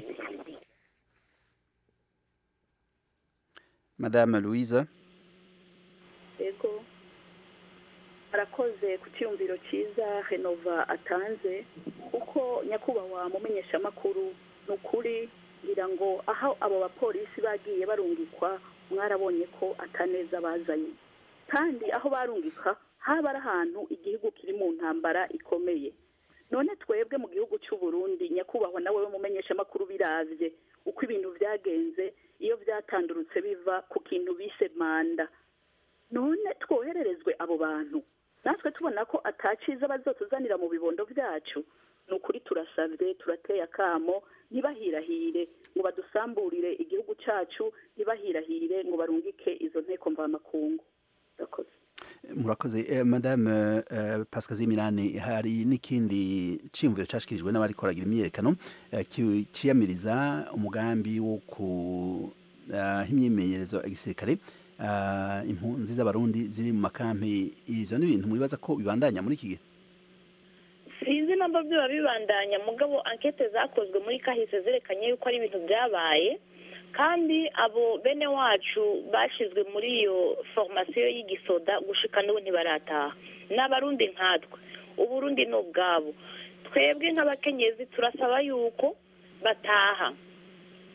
madame louise yego arakoze ku cyumviro cyiza renova atanze kuko nyakubahwa mumenyeshamakuru ni ukuri ngira ngo aho abo bapolisi bagiye barungikwa mwarabonye ko ataneza bazanye kandi aho barungika haba ari ahantu igihugu kiri mu ntambara ikomeye none twebwe mu gihugu cy'u Burundi nyakubahwa nawe mumenyeshamakuru biravye uko ibintu byagenze iyo byatandurutse biva ku kintu bise manda none twohererezwe abo bantu natwe tubona ko ataciza bazotuzanira mu bibondo byacu ni ukuri turasabye turateye akamo ntibahirahire ngo badusamburire igihugu cyacu ntibahirahire ngo barungike izo nteko mvamakungu murakoze murakoze eh, madame eh, pascal zimirane hari n'ikindi ciyumviro cashikirijwe n'abari koragira imyiyerekano eh, ciyamiriza umugambi wo ku uh, imyimenyerezo ya gisirikare uh, impunzi z'abarundi ziri mu makampi ivyo ni ibintu mwibaza ko bibandanya muri iki gihe sinzi namba biba bibandanya mugabo ankete zakozwe muri kahise zerekanye yuko ari ibintu byabaye kandi abo bene wacu bashyizwe muri iyo foromasiyo y'igisoda gushika n'ubu ntibarataha n'abarundi nkatwe uburundi ni ubwabo twebwe nk'abakenyezi turasaba yuko bataha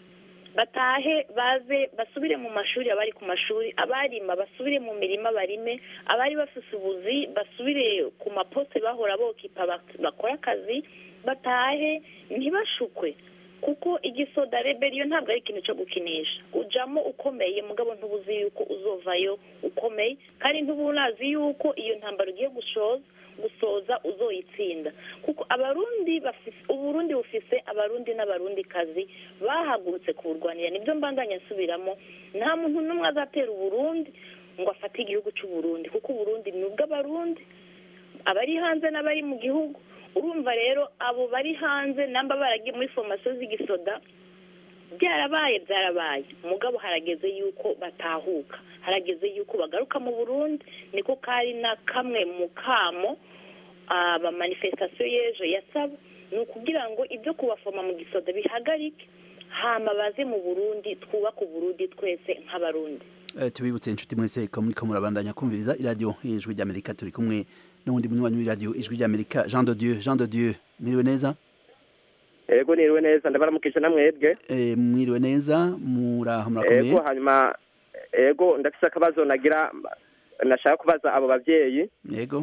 batahe baze basubire mu mashuri abari ku mashuri abarima basubire mu mirima barime abari bafise ubuzi basubire ku maposte bahora bokipa bak- bakore akazi batahe ntibashukwe kuko igisoda reberiyo ntabwo ari ikintu cyo gukinisha ujamo ukomeye mugabo ntubuzi yuko uzovayo ukomeye kandi ntuba unazi yuko iyo ntambaro ugiye gushoza gusoza uzoyitsinda kuko abarundi bafise uburundi bufise abarundi n'abarundi kazi bahagurutse kuburwanira nibyo mbandanya nsubiramo nta muntu n'umwe azatera uburundi ngo afate igihugu cy'uburundi kuko uburundi ni ubw'abarundi abari hanze n'abari mu gihugu urumva rero abo bari hanze namba baragiye muri formasiyo z'igisoda byarabaye byarabaye mugabo harageze yuko batahuka harageze yuko bagaruka mu burundi niko kari na kamwe mu kamo abamanifestasiyo y'ejo yasaba ni ukugira ngo ibyo kubafoma mu gisoda bihagarike hama baze mu burundi twubake uburundi twese nk'abarundi Eh, tubibutse inshuti mwese ko muriko murabandanya kumviriza iradiyo ijwi ry'amerika turi kumwe n'uwundi munywanyi w'iradiyo ijwi ry'amerika jean de dieu jean de dieu mwiriwe neza ego niriwe neza ndabaramukije namwebwe Eh, mwiriwe neza muraho murakomeye ego hanyuma ego ndafise akabazo nagira nashaka kubaza abo bavyeyi yego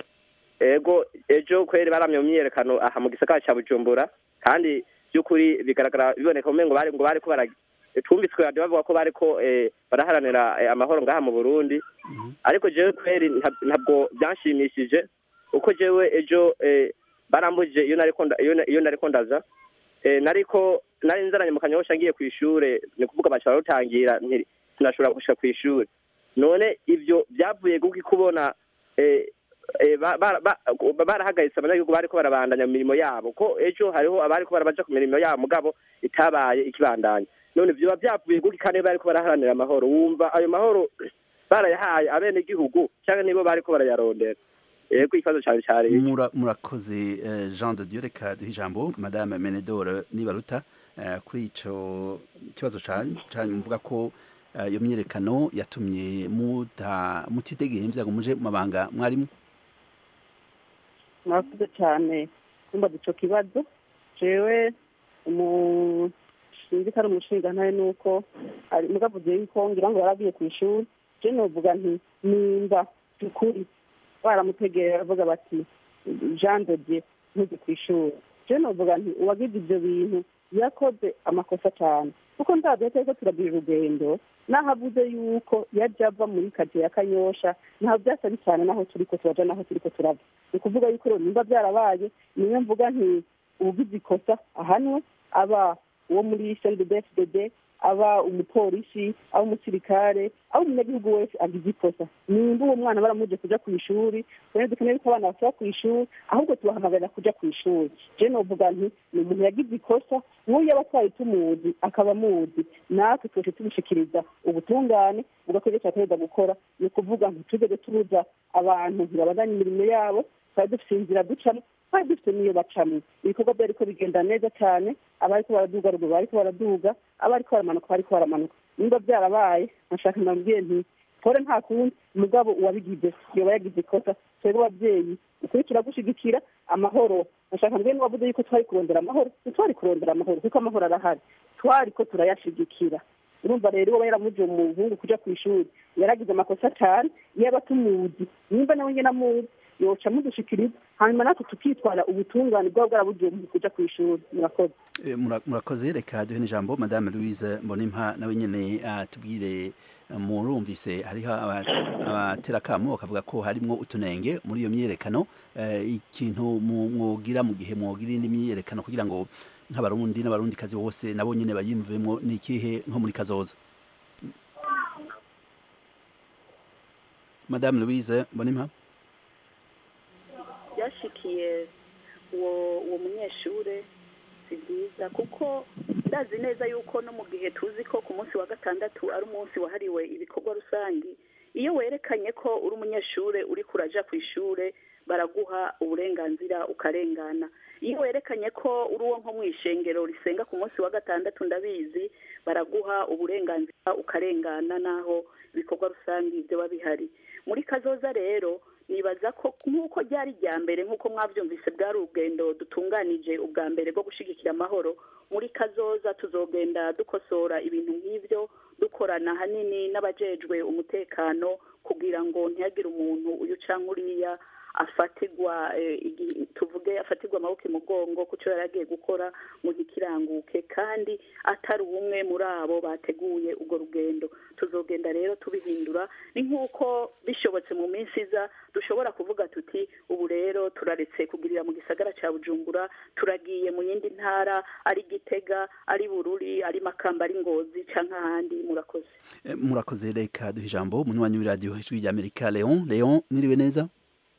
ego ejo kweri baramye mu myiyerekano aha mu gisagara ca bujumbura kandi by'ukuri bigaragara biboneka umengo bari ngo bariko bara twumvitswe radio bavuga ko bariko eh, baraharanira eh, amahoro ngaha mu burundi ariko jewe kweri nta- ntabwo byanshimishije uko jewe ejo eh, barambujije iyo nariko nda- iyo na- iyo nariko ndaza eh, nariko nari nzaranye mu kanyosha ngiye ku ishure ni kuvuga baca barutangira nti- sinashobora gushika ku ishure none ivyo byavuye kuki kubona eh, eh, ba- ba- ba- barahagaritse abanyagihugu bariko barabandanya mu mirimo yabo ko ejo hariho abariko barabaja ku mirimo yabo mugabo itabaye ikibandanya none vyoba vyavuye kuki kandi bariko baraharanira amahoro wumva ayo mahoro barayahaye abenegihugu canke nibo bariko barayarondera yego ikibazo cane cari iki. Mura- murakoze eh, jean de dieu reka duhe ijambo madame menedore nibaruta eh, kuri ico kibazo canyu canyu muvuga ko eh, iyo myiyerekano yatumye muta mutitegera ivyago muje mu mabanga mwarimu murakoze cyane kumbaza ico kibazo jewe umu sinzi ko ari umushinga ntaye nuko ari mugavuze yuko ngira ngo yaragiye ku ishuri je novuga nti nimba by'ukuri baramutegera baravuga bati jean de dieu ntujye ku ishuri je novuga nti uwagize ivyo bintu yakoze amakosa cyane kuko ndavyo turiko turagira urugendo naho avuze yuko yaje ava muri kaje ya kanyosha ntaho byasa cyane naho turiko turaja naho turiko turava ni ukuvuga yuko rero nimba byarabaye niyo mvuga nti ubugize ikosa ahanwe aba uwo muri cndbfdd aba umupolisi aba umusirikare aba umunyagihugu wese agize ikosa nimba uwo mwana baramuje kuja ku ishuri twene dukeneye ko abana basaba ku ishuri ahubwo tubahamagarira kuja ku ishuri je novuga nti ni umuntu yagize ikosa nk'uyu yaba twari tumuzi akaba amuzi natwe twese tubishikiriza ubutungane bugakora ivyo cyategereza gukora ni ukuvuga ngo tugeze tubuza abantu ntibabandanye imirimo yabo twari dufite inzira ducamo twari dufite n'iyo bacamo ibikorwa byariko bigenda neza cyane abariko baraduga ruguru bariko baraduga abariko baramanuka bariko baramanuka nimba byarabaye nashaka nabwiye nti pole nta kundi mugabo uwabigize yoba yagize ikosa twebwe abavyeyi ukuri turagushigikira amahoro nashaka mbwiye n'uwavuze yuko twari kurondera amahoro ntitwari kurondera amahoro kuko amahoro arahari twariko turayashigikira urumva rero uba yaramuje umuhungu kuja ku ishuri yaragize amakosa cyane iyo aba tumuzi nimba nawe nyene amuzi yoca mudushikiriza hanyuma natwe tukitwara ubutungane bwaba bwarabugiye mu kuja ku ishuri murakoze Eh, mura- murakoze reka duhe n'ijambo madame louise mbonimpa nawe nyene atubwire eh, murumvise hariho aba- abaterakamo bakavuga ko harimwo utunenge muri iyo myiyerekano eh, ikintu mu- mwogira mu gihe mwogira indi myiyerekano kugira ngo nk'abarundi n'abarundikazi bose nabo nyene bayimvemwo ni ikihe nko muri kazoza madame louise mbonimpa byashikiye uwo uwo munyeshure si byiza kuko ndazi neza yuko no mu gihe tuzi ko ku munsi wa gatandatu ari umunsi wahariwe ibikorwa rusange iyo werekanye ko uri umunyeshure uri kuraja ku ishure baraguha uburenganzira ukarengana iyo werekanye ko uri uwo nko mu ishengero risenga ku munsi wa gatandatu ndabizi baraguha uburenganzira ukarengana naho ibikorwa rusange byoba bihari muri kazoza rero nibaza ko nk'uko ryari irya mbere nk'uko mwabyumvise bwari urugendo dutunganije ubwa mbere bwo gushyigikira amahoro muri kazoza tuzogenda dukosora ibintu nk'ibyo dukorana ahanini n'abajejwe umutekano kugira ngo ntihagire umuntu uyu cyangwa uriya afatirwa tuvuge afatirwa amaboko imugongo ku cyo yari agiye gukora ngo ntikiranguke kandi atari umwe muri abo bateguye urwo rugendo tuzogenda rero tubihindura ni nk'uko bishobotse mu minsi iza dushobora kuvuga tuti ubu rero turaretse kugirira mu gisagara cya bujumbura turagiye mu yindi ntara ari gitega ari bururi ari makamba ari ngozi cyangwa ahandi murakoze murakoze reka duha ijambo umunywanyi w'iradiyo ijwi ry'amerika leon leon mwiriwe neza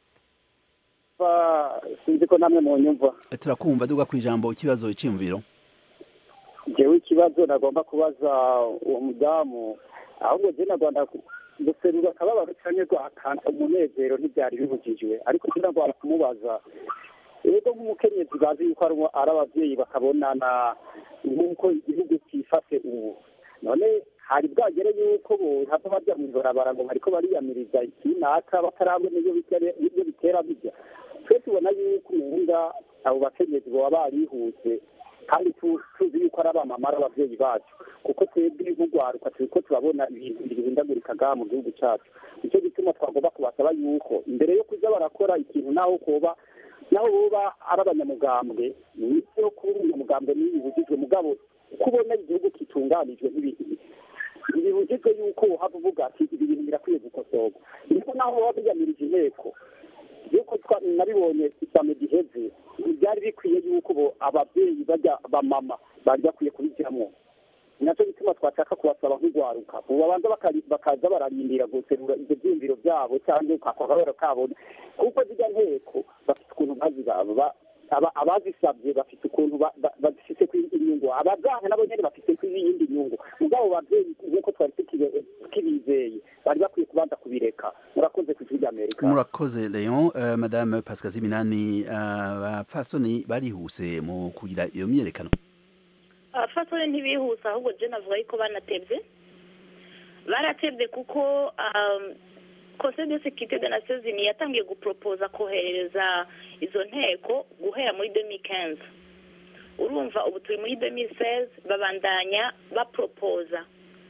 sinzi ko namwe mu nyumva turakumva duga ku ijambo ikibazo cy'imviro jewe ikibazo nagomba kubaza uwo mudamu ahubwo je nagomba guserura akababaro canke guhakana umunezero ntivyari bibujijwe ariko kugira ngo kumubaza ego nk'umukenyezi bazi yuko ari abavyeyi bakabonana nk'uko igihugu cyifashe ubu none hari bwagere yuko bohava barya mw'ibarabara ngo bariko bariyamiriza ikinaka batarabona iyo bitera bijya twe tubona yuko umenga abo bakenyezi boba barihuse kandi tuzi yuko ari abamama ari abavyeyi bacu kuko twebwe nk'urwaruka turiko turabona ibintu bihindagurika ngaha mu gihugu cacu nicyo gituma twagomba kubasaba yuko imbere yo kuza barakora ikintu naho koba naho boba ari abanyamugambwe nivyo kuba umunyamugambwe ntibibujijwe mugabo uko ubona igihugu kitunganijwe ntibibujijwe yuko wohava uvuga ati ibi bintu birakwiye gukosorwa niko naho woba biyamirije inteko yuko nabibonye isame giheze byari bikwiye yuko ababyeyi bajya bamama bari bakwiye kubijyamo nacyo gituma twashaka kubasaba nk'urwaruka ubu babanza bakaza bararindira guserura ibyo byiyumviro byabo cyangwa akababaro kabo kuko zijya nteko bafite ukuntu bazibaba abazisabye bafite ukuntu bazifite inyungu abaganga nabo nyine bafite iyindi nyungu mugabo babyeyi nk'uko twari tukibizeye bari bakwiye kubanza kubireka murakoze ku ijwi ry'amerika murakoze leon uh, madame pascal ziminani abapfasoni uh, barihuse mu kugira iyo myiyerekano abapfasoni ntibihuse ahubwo je navuga yuko banatebye baratebye kuko um, conseil de sécurité des nations unies yatangiye gupropoza koherereza izo nteko guhera muri 2015 urumva ubu turi muri 2016 babandanya bapropoza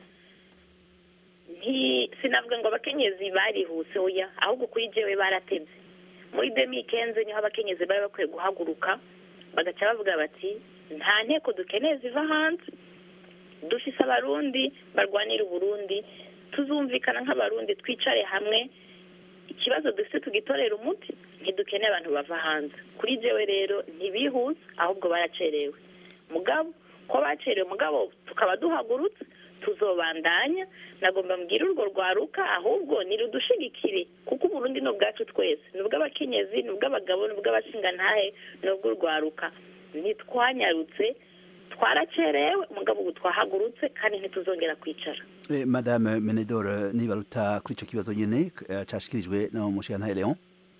nti sinavuga ngo abakenyezi barihuse oya ahubwo kuri jewe baratebye muri 2015 niho abakenyezi bari bakwiye guhaguruka bagaca bavuga bati nta nteko dukeneye ziva hanze dufise abarundi barwanira uburundi tuzumvikana nk'abarundi twicare hamwe ikibazo dufite tugitorera umuti ntidukeneye abantu bava hanze kuri jewe rero ntibihuse ahubwo baracerewe mugabo ko bacerewe mugabo tukaba duhagurutse tuzobandanya nagomba mbwira urwo rwaruka ahubwo nirudushigikire kuko uburundi ni ubwacu twese ni ubw'abakenyezi ni ubw'abagabo ni ubw'abashingantahe ni ubw'urwaruka ntitwanyarutse twaracerewe mugabo ubu twahagurutse kandi ntituzongera kwicara eh, madame menedor nibaruta kuri ico kibazo nyene uh, cashikirijwe no mushigantahe leon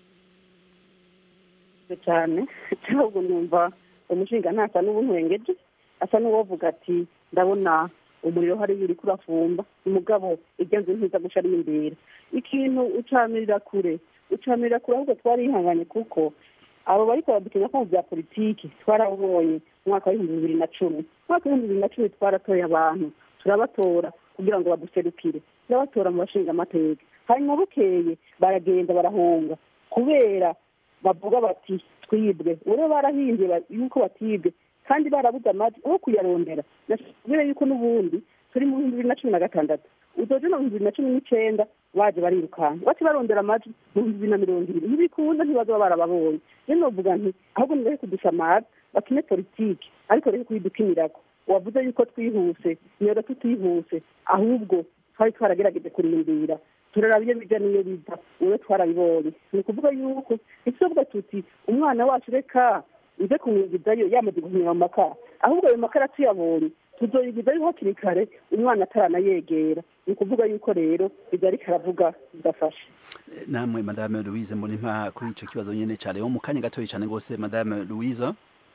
cyane ahubwo numva umushinga ntasa n'ubunwengeje asa n'uwovuga ati ndabona umuriro hariya uriko urafumba umugabo irya nzu ntiza guca ari imbere ikintu ucamirira kure ucamirira kure ahubwo twarihanganye kuko abo bariko badukenya ko mu bya politiki twarabonye mu mwaka w'ibihumbi bibiri na cumi mu mwaka w'ibihumbi bibiri na cumi twaratoye abantu turabatora kugira ngo baduserukire turabatora mu bashinga amateka hanyuma bukeye baragenda barahunga kubera bavuga bati twibwe ure barahimbye yuko batibwe kandi barabuze amajwi aho kuyarondera kubera yuko n'ubundi turi mu bihumbi bibiri na cumi na gatandatu uzoje no mu bihumbi bibiri na cumi n'icyenda baje barirukanka bace barondera amajwi mu bihumbi bibiri na mirongo ibiri ntibikunda ntibazoba barababonye rero novuga nti ahubwo nibahe kudusamara bakine politiki ariko rero kuyidukinirako wavuze yuko twihuse niyoga tutihuse ahubwo twari twaragerageje kurindira turaraba iyo bija n'iyo biva uwe twarabibonye ni ukuvuga yuko ntituvuga tuti umwana wacu reka uze kumwigizayo yamaze guhumira mu makara ahubwo ayo makara tuyabonye tuzoyigizayo hakiri kare umwana ataranayegera ni ukuvuga yuko rero ibyo ariko aravuga bidafashe namwe madame louise mbonimpa kuri ico kibazo nyene ca leon mu kanya gatoya cane rwose madame louise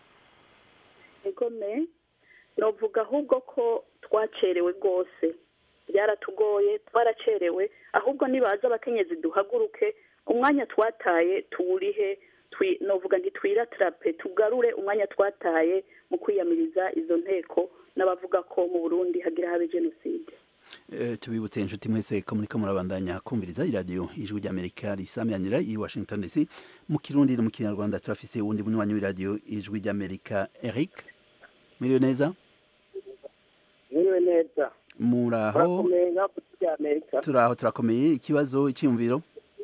egome novuga ahubwo ko twacerewe rwose byaratugoye twaracerewe ahubwo nibaza abakenyezi duhaguruke umwanya twataye tuwurihe twi- novuga nti twiratarape tugarure umwanya twataye mu kwiyamiriza izo nteko n'abavuga ko mu burundi hagira habe jenoside Eh, tubibutse inshuti mwese ko muriko murabandanya kumviriza iradiyo ijwi ry'amerika risamyanira i washington dc mu kirundi no mu kinyarwanda turafise uwundi munywanyi w'iradiyo ijwi ry'amerika eric muriwe neza Mwiriwe neza muraho murakomeye nka kuri amerika turaho turakomeye ikibazo icyiyumviro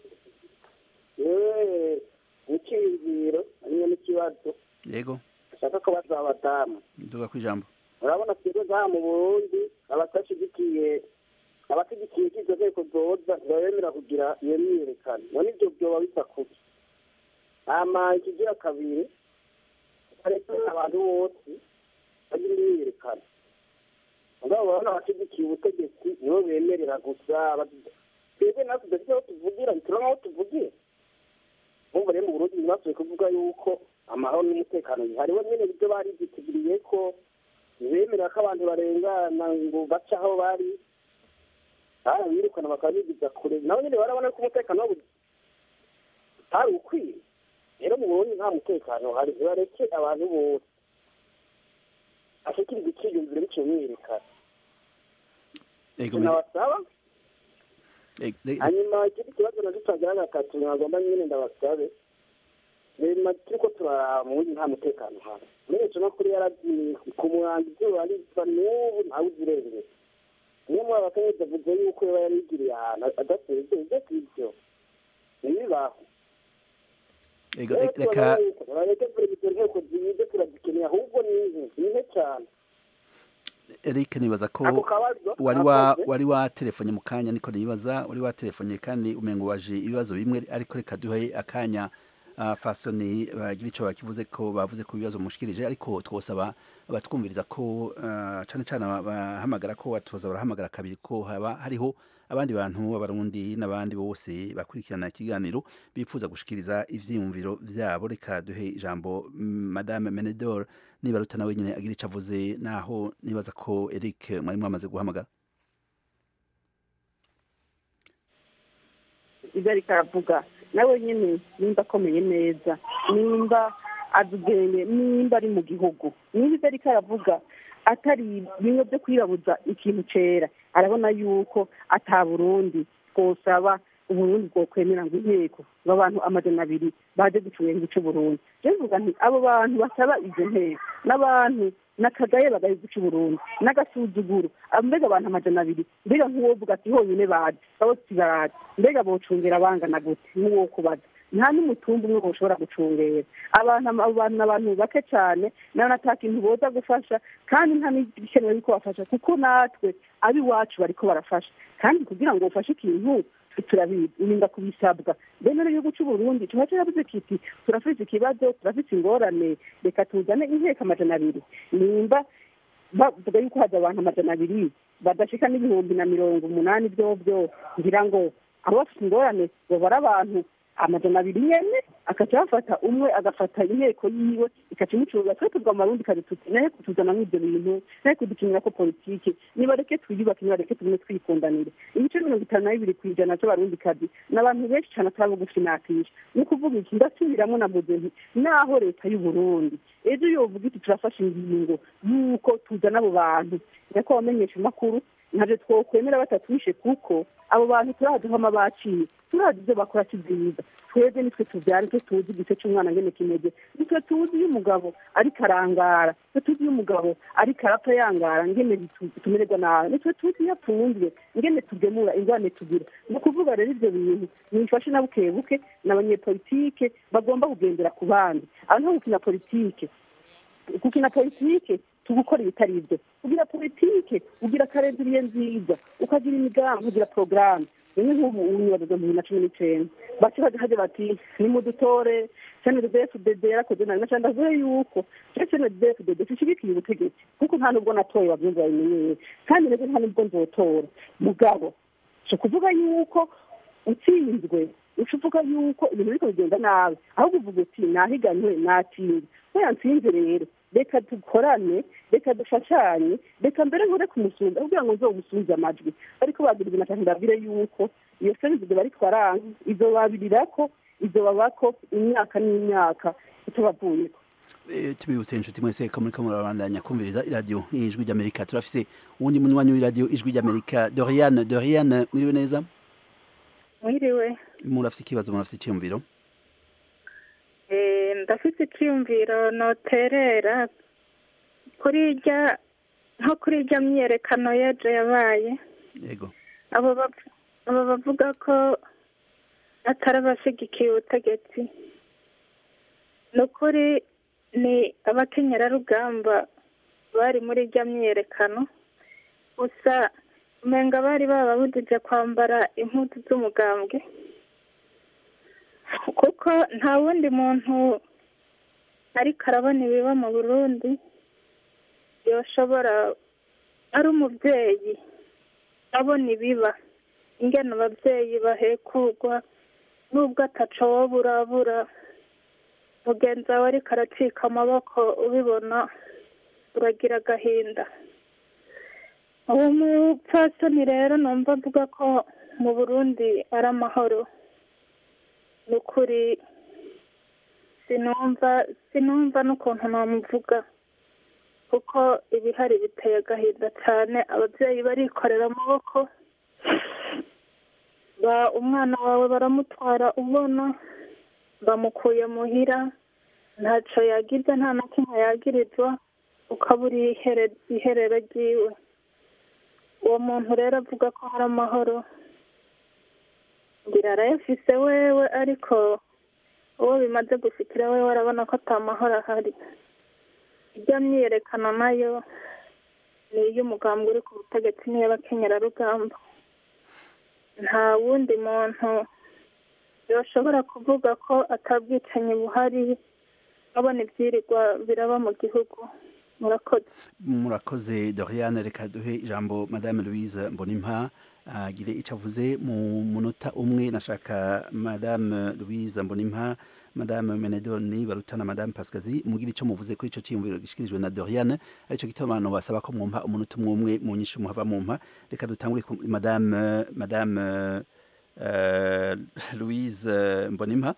yewe n'icyiyumviro hariyo n'ikibazo yego ashaka ko baza abadamu nduga ku ijambo urabona twebwe ngaha mu burundi abatashyigikiye abashyigikiye ko izo nteko zoza ntibabemera kugira iyo myiyerekano none ibyo byoba bisa kuki hama ikigira kabiri ariko abantu bose bagira imyiyerekano mugabo urabona abashyigikiye ubutegetsi nibo bemerera gusa aba- twebwe natwe dufite aho tuvugira ntituronka aho tuvugira nk'ubu rero mu burundi ntibasubiye kuvuga yuko amahoro n'umutekano bihari bo nyine ibyo bari byiteguriye ko ntibemera ko abantu barengana ngo bace aho bari barabirukana bakabigiza kure nabo nyine barabona ko umutekano wabo utari ukwiye rero mu burundi nta mutekano uhari bareke abantu bose ashikiriza icyiyumviro biciye mwiyerekana Ego, nabasaba Eh, eh, hanyuma ikindi kibazo nacyo twagira gatatu nagomba nyine ndabasabe rema turiko turaraba mu burundi nta mutekano uhari urebye no kuri yaragiye ku murango izuba riva n'ubu ntawe uzirengera niyo muri abakenyezi avuze yuko yaba yarigiriye ahantu adasezeye ibyo kw'ibyo ntibibaho ego, rero reka tubona yuko bareke izo nteko zize turazikeneye ahubwo ni nke ni nke cyane Eric nibaza ko Ako kabazo wari wa nakoze. wari watelefonye mu kanya niko nibaza wari watelefonye kandi umengo waje ibibazo bimwe ariko reka duhe akanya uh, fasoni bagira ico bakivuze ko bavuze ku bibazo mushikirije ariko twosaba abatwumviriza ko uh, cane cane bahamagara ko watoza barahamagara kabiri ko haba hariho abandi bantu abarundi n'abandi bose bakurikirana ikiganiro bifuza gushikiriza ivyiyumviro vyabo reka duhe ijambo mm, madame Menedor niba ruta nawe nyine agira ico avuze naho nibaza ko Eric mwari mwamaze guhamagara ibyo ariko aravuga nawe nyine nimba akomeye neza nimba azi ubwenge nimba ari mu gihugu niba ibyo ariko aravuga atari bimwe byo kwirabuza ikintu cera arabona yuko ata burundi twosaba uburundi bwokwemera ngo inteko ngo abantu amajana abiri baje gucunga igihugu c'uburundi rero mvuga nti abo bantu basaba izo nteko n'abantu nakagaye bagaye guca uburundi n'agasuzuguro abo mbega abantu amajana abiri mbega nk'uwovuga ati honyine baje bose baraje mbega bocungera bangana gute n'uwo kubaza nta n'umutumba umwe boshobora gucungera abantu abo bantu ni abantu bake cyane nawe ata kintu boza gufasha kandi nta n'ibikenewe yuko bafasha kuko natwe ab'iwacu bariko barafasha kandi kugira ngo ufashe ikintu turabizi urinda kubisabwa rero igihugu cy'uburundi tuba turabuze kiti turafite ikibazo turafite ingorane reka tuzane inteko amajana abiri nimba bavuga yuko haza abantu amajana abiri badashika n'ibihumbi na mirongo umunani byobyo ngira ngo abo bafite ingorane babara abantu amajana abiri nyene akaca bafata umwe agafata inteko yiwe ikaca imucunga twe tuvuga mu marundi kare tuti naye kutuzana mw'ivyo bintu naye kudukinirako politike nibareke twiyubake nibareke tugume twikundanire ibice mirongo itanu na bibiri kw'ijana vy'abarundi kazi ni abantu benshi cane atari bugufi nakisha ni ukuvuga iki ndasubiramwo navuze nti naho leta y'uburundi ejo yovuga iti turafashe ingingo y'uko tuzana abo bantu nyako bamenyesha amakuru ntabyo twokwemera batatwishe kuko abo bantu turazi nkama baciye turazi ibyo bakora si byiza twebwe nitwe tubyara nitwe tuzi igice cy'umwana ngene kimeze nitwe tuzi iyo umugabo ariko arangara nitwe tuzi iyo umugabo ariko arapfa yangara ngene tumererwa nabi nitwe tuzi iyo apfunzwe ngene tugemura ingwane tugira ni ukuvuga rero ibyo bintu mwifashe na buke buke ni abanyepolitike bagomba kugendera ku bandi abantu nko gukina politike gukina politike tugukora ibitari ibyo ugira politike ugira karendiriye nziza ukagira imigambi ugira porogaramu rimwe nk'ubu unyubaza mu bibiri na cumi n'icenda bace baje bati nimudutore cndfdd yarakoze nabi naca ndavuye yuko je cndfdd sishigikiye ubutegetsi kuko nta nubwo natoye bavyumva babimenyere kandi neze nta nubwo nzotora mugabo si ukuvuga yuko utsinzwe uca uvuga yuko ibintu biriko bigenda nabi ahubwo uvuga uti nahiganwe natsinze we yantsinze rero reka dukorane reka dufashanye reka mbere nkore kumusunza kugira ngo nzomusunze amajwi ariko bagira ibintu atatu ndabwire yuko iyo serivisi bari twaranka izobabirirako izobabako imyaka n'imyaka itabavuyeko Eh, tubibutse inshuti mwese ko muriko murabandanya kumviriza iradiyo ijwi ry'amerika turafise uwundi munywanyi w'iradiyo ijwi ry'amerika doriane doriane mwiriwe neza mwiriwe murafise ikibazo murafise iciyumviro Eh, ndafite icyiyumviro noterera kuri irya nko kuri irya myiyerekano y'ejo yabaye yego abo bav- abo bavuga ko atari abashyigikiye ubutegetsi ni ukuri ni abakenyerarugamba bari muri irya myiyerekano gusa umenga bari bababujije kwambara impuzu z'umugambwe kuko nta wundi muntu ariko arabona ibiba mu burundi yoshobora ari umubyeyi abona ibiba ingene ababyeyi bahekurwa nubwo ataco woba urabura mugenzi wawe ariko aracika amaboko ubibona uragira agahinda uwo mupfasoni rero numva avuga ko mu burundi ari amahoro ni ukuri sinumva sinumva n'ukuntu namuvuga kuko ibihari biteye agahinda cyane ababyeyi barikorera amaboko ba umwana wawe baramutwara ubona bamukuye muhira ntacyo yagize nta na kimwe yagirizwa ukabura ihere- iherero ryiwe uwo muntu rero avuga ko hari amahoro ngira arayafise wewe ariko uwo bimaze gushikira wewe arabona ko ata mahoro ahari irya myiyerekano nayo ni iy'umugambwe uri ku butegetsi n'iy'abakenyerarugamba nta wundi muntu yoshobora kuvuga ko atabwicanyi buhari abona ibyirirwa biraba mu gihugu murakoze murakoze doriane reka duhe ijambo madame louise mbonimpa agire icyo avuze mu munota umwe nashaka madame louise mbonimpa madame menedoni barutana madame pascazi mugire icyo muvuze kuri icyo cyiyumviro gishikirijwe na doriane aricyo gituma abantu basaba ko mwumva umunota umwe umwe mu nyinshi muhava mumpa reka dutangure ku madame madame uh, louise mbonimpa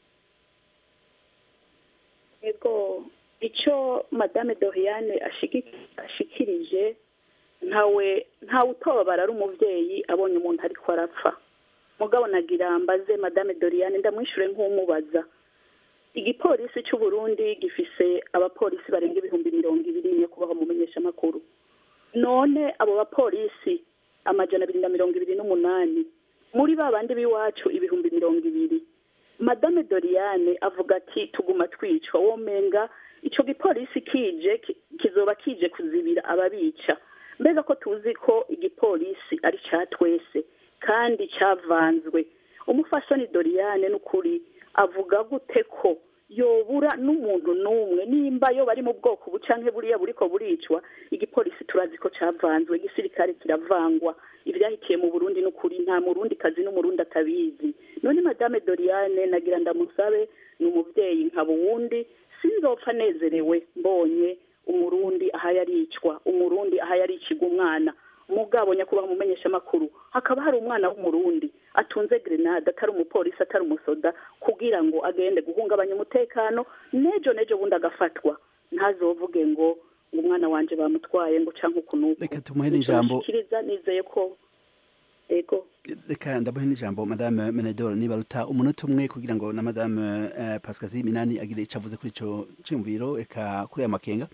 ego icyo madame doriane ashigi- ashikirije ntawe ntawe utobara ari umubyeyi abonye umuntu ariko arapfa mugabo nagira mbaze madame doriane ndamwishure nk'umubaza igipolisi cy'u Burundi gifise abapolisi barenga ibihumbi mirongo ibiri nyakubahwa mu menyeshamakuru none abo bapolisi amajana abiri na mirongo ibiri n'umunani muri ba bandi b'iwacu ibihumbi mirongo ibiri madame doriane avuga ati tuguma twicwa womenga ico gipolisi kije ki- kizoba kije kuzibira ababica mbega ko tuzi ko igipolisi ari ca twese kandi cavanzwe umufasoni doriane n'ukuri avuga gute ko yobura n'umuntu n'umwe nimba yo bari mu bwoko bu canke buriya buriko buricwa igipolisi turazi ko cavanzwe igisirikare kiravangwa ivyahitiye mu burundi n'ukuri nta murundi kazi n'umurundi atabizi none madame doriane nagira ndamusabe ni umuvyeyi nkaba uwundi sinzopfa nezerewe mbonye umurundi aha yaricwa umurundi aha yaricirwa umwana mugabo nyakubahwa mumenyesha amakuru hakaba hari umwana w'umurundi atunze grenade atari umupolisi atari umusoda kugira ngo agende guhungabanya umutekano nejo nejo bundi agafatwa ntazovuge ngo ngo umwana wanje bamutwaye ngo canke ukunuku reka tumuhe n'ijambo nshikiriza nizeye ko ego reka ndamuhe n'ijambo madame menedor nibaruta umunota umwe kugira ngo na madame uh, pascazi minani agire icyo avuze kuri ico ciyumviro eka kuri aya makenga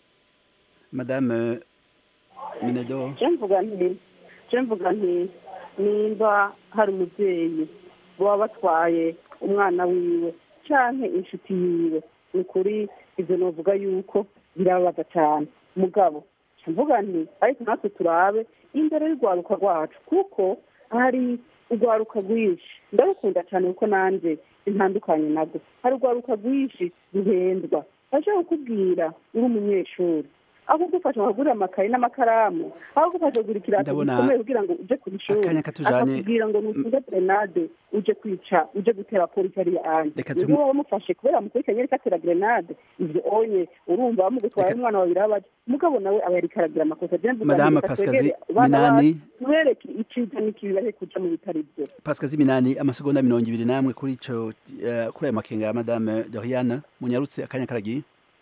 madame menedor je mvuga nti je mvuga nti nimba hari umubyeyi baba batwaye umwana wiwe canke inshuti yiwe ni ukuri ivyo novuga yuko birababaza cane mugabo nca mvuga nti ariko natwe turabe imbere y'urwaruka rwacu kuko hari urwaruka rwinshi ndarukunda cyane kuko nanje intandukanye nabwo hari urwaruka rwinshi ruhendwa bashaka kukubwira uri umunyeshuri aho kugufasha bakagurira amakaye n'amakaramu aho kugufasha kugura ikirato Ndabona gikomeye kugira ngo uje ku ishuri akanya katujanye- akakubwira ngo nutunge grenade uje kwica uje gutera polisi ariya anje Reka niba tumu- wamufashe kubera mukurikiranye ariko atera grenade ivyo onye urumva bamugutwara umwana babiri abaje mugabo nawe aba yariko aragira amakosa Je mvuga Madame nti reka Pascazi twegere abana Minani. bacu, tubereke iciza n'ikibi bareke kuja mu bitari byo pasikazi minani amasegonda mirongo ibiri n'amwe kuri ico eh, kuri ayo makenga ya madame doriane munyarutse akanya karagiye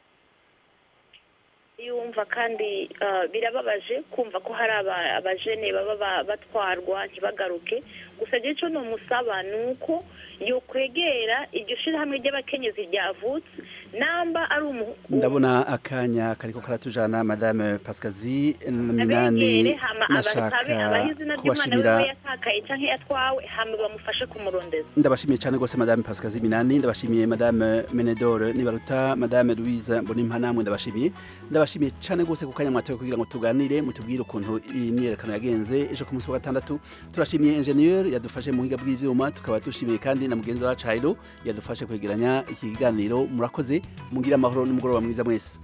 yumva kandi ah, birababaje kumva ko hari aba- abajene baba ba- batwarwa ntibagaruke gusa je ico nomusaba ni uko yokwegera iryo shirahamwe ry'abakenyezi ryavutse namba ari umu ndabona akanya kariko karatujana madame pasikazi abegere minani hama abasabe abahe nashaka izina ry'umwana kubashimira wiwe yatakaye canke yatwawe hama bamufashe kumurondeza ndabashimiye cyane rwose madame pasikazi minani ndabashimiye madame menedore nibaruta madame louise mbonimpa namwe ndabashimiye ndabashimiye cyane rwose ku kanya mwatoye kugira ngo tuganire mutubwire ukuntu iyi myiyerekano yagenze ejo ku munsi wa gatandatu turashimiye ingenieur yadufashe mu buhinga bw'ivyuma tukaba dushimiye kandi na mugenzi wacu Hairo yadufashe kwegeranya iki kiganiro murakoze mugira amahoro n'umugoroba mwiza mwese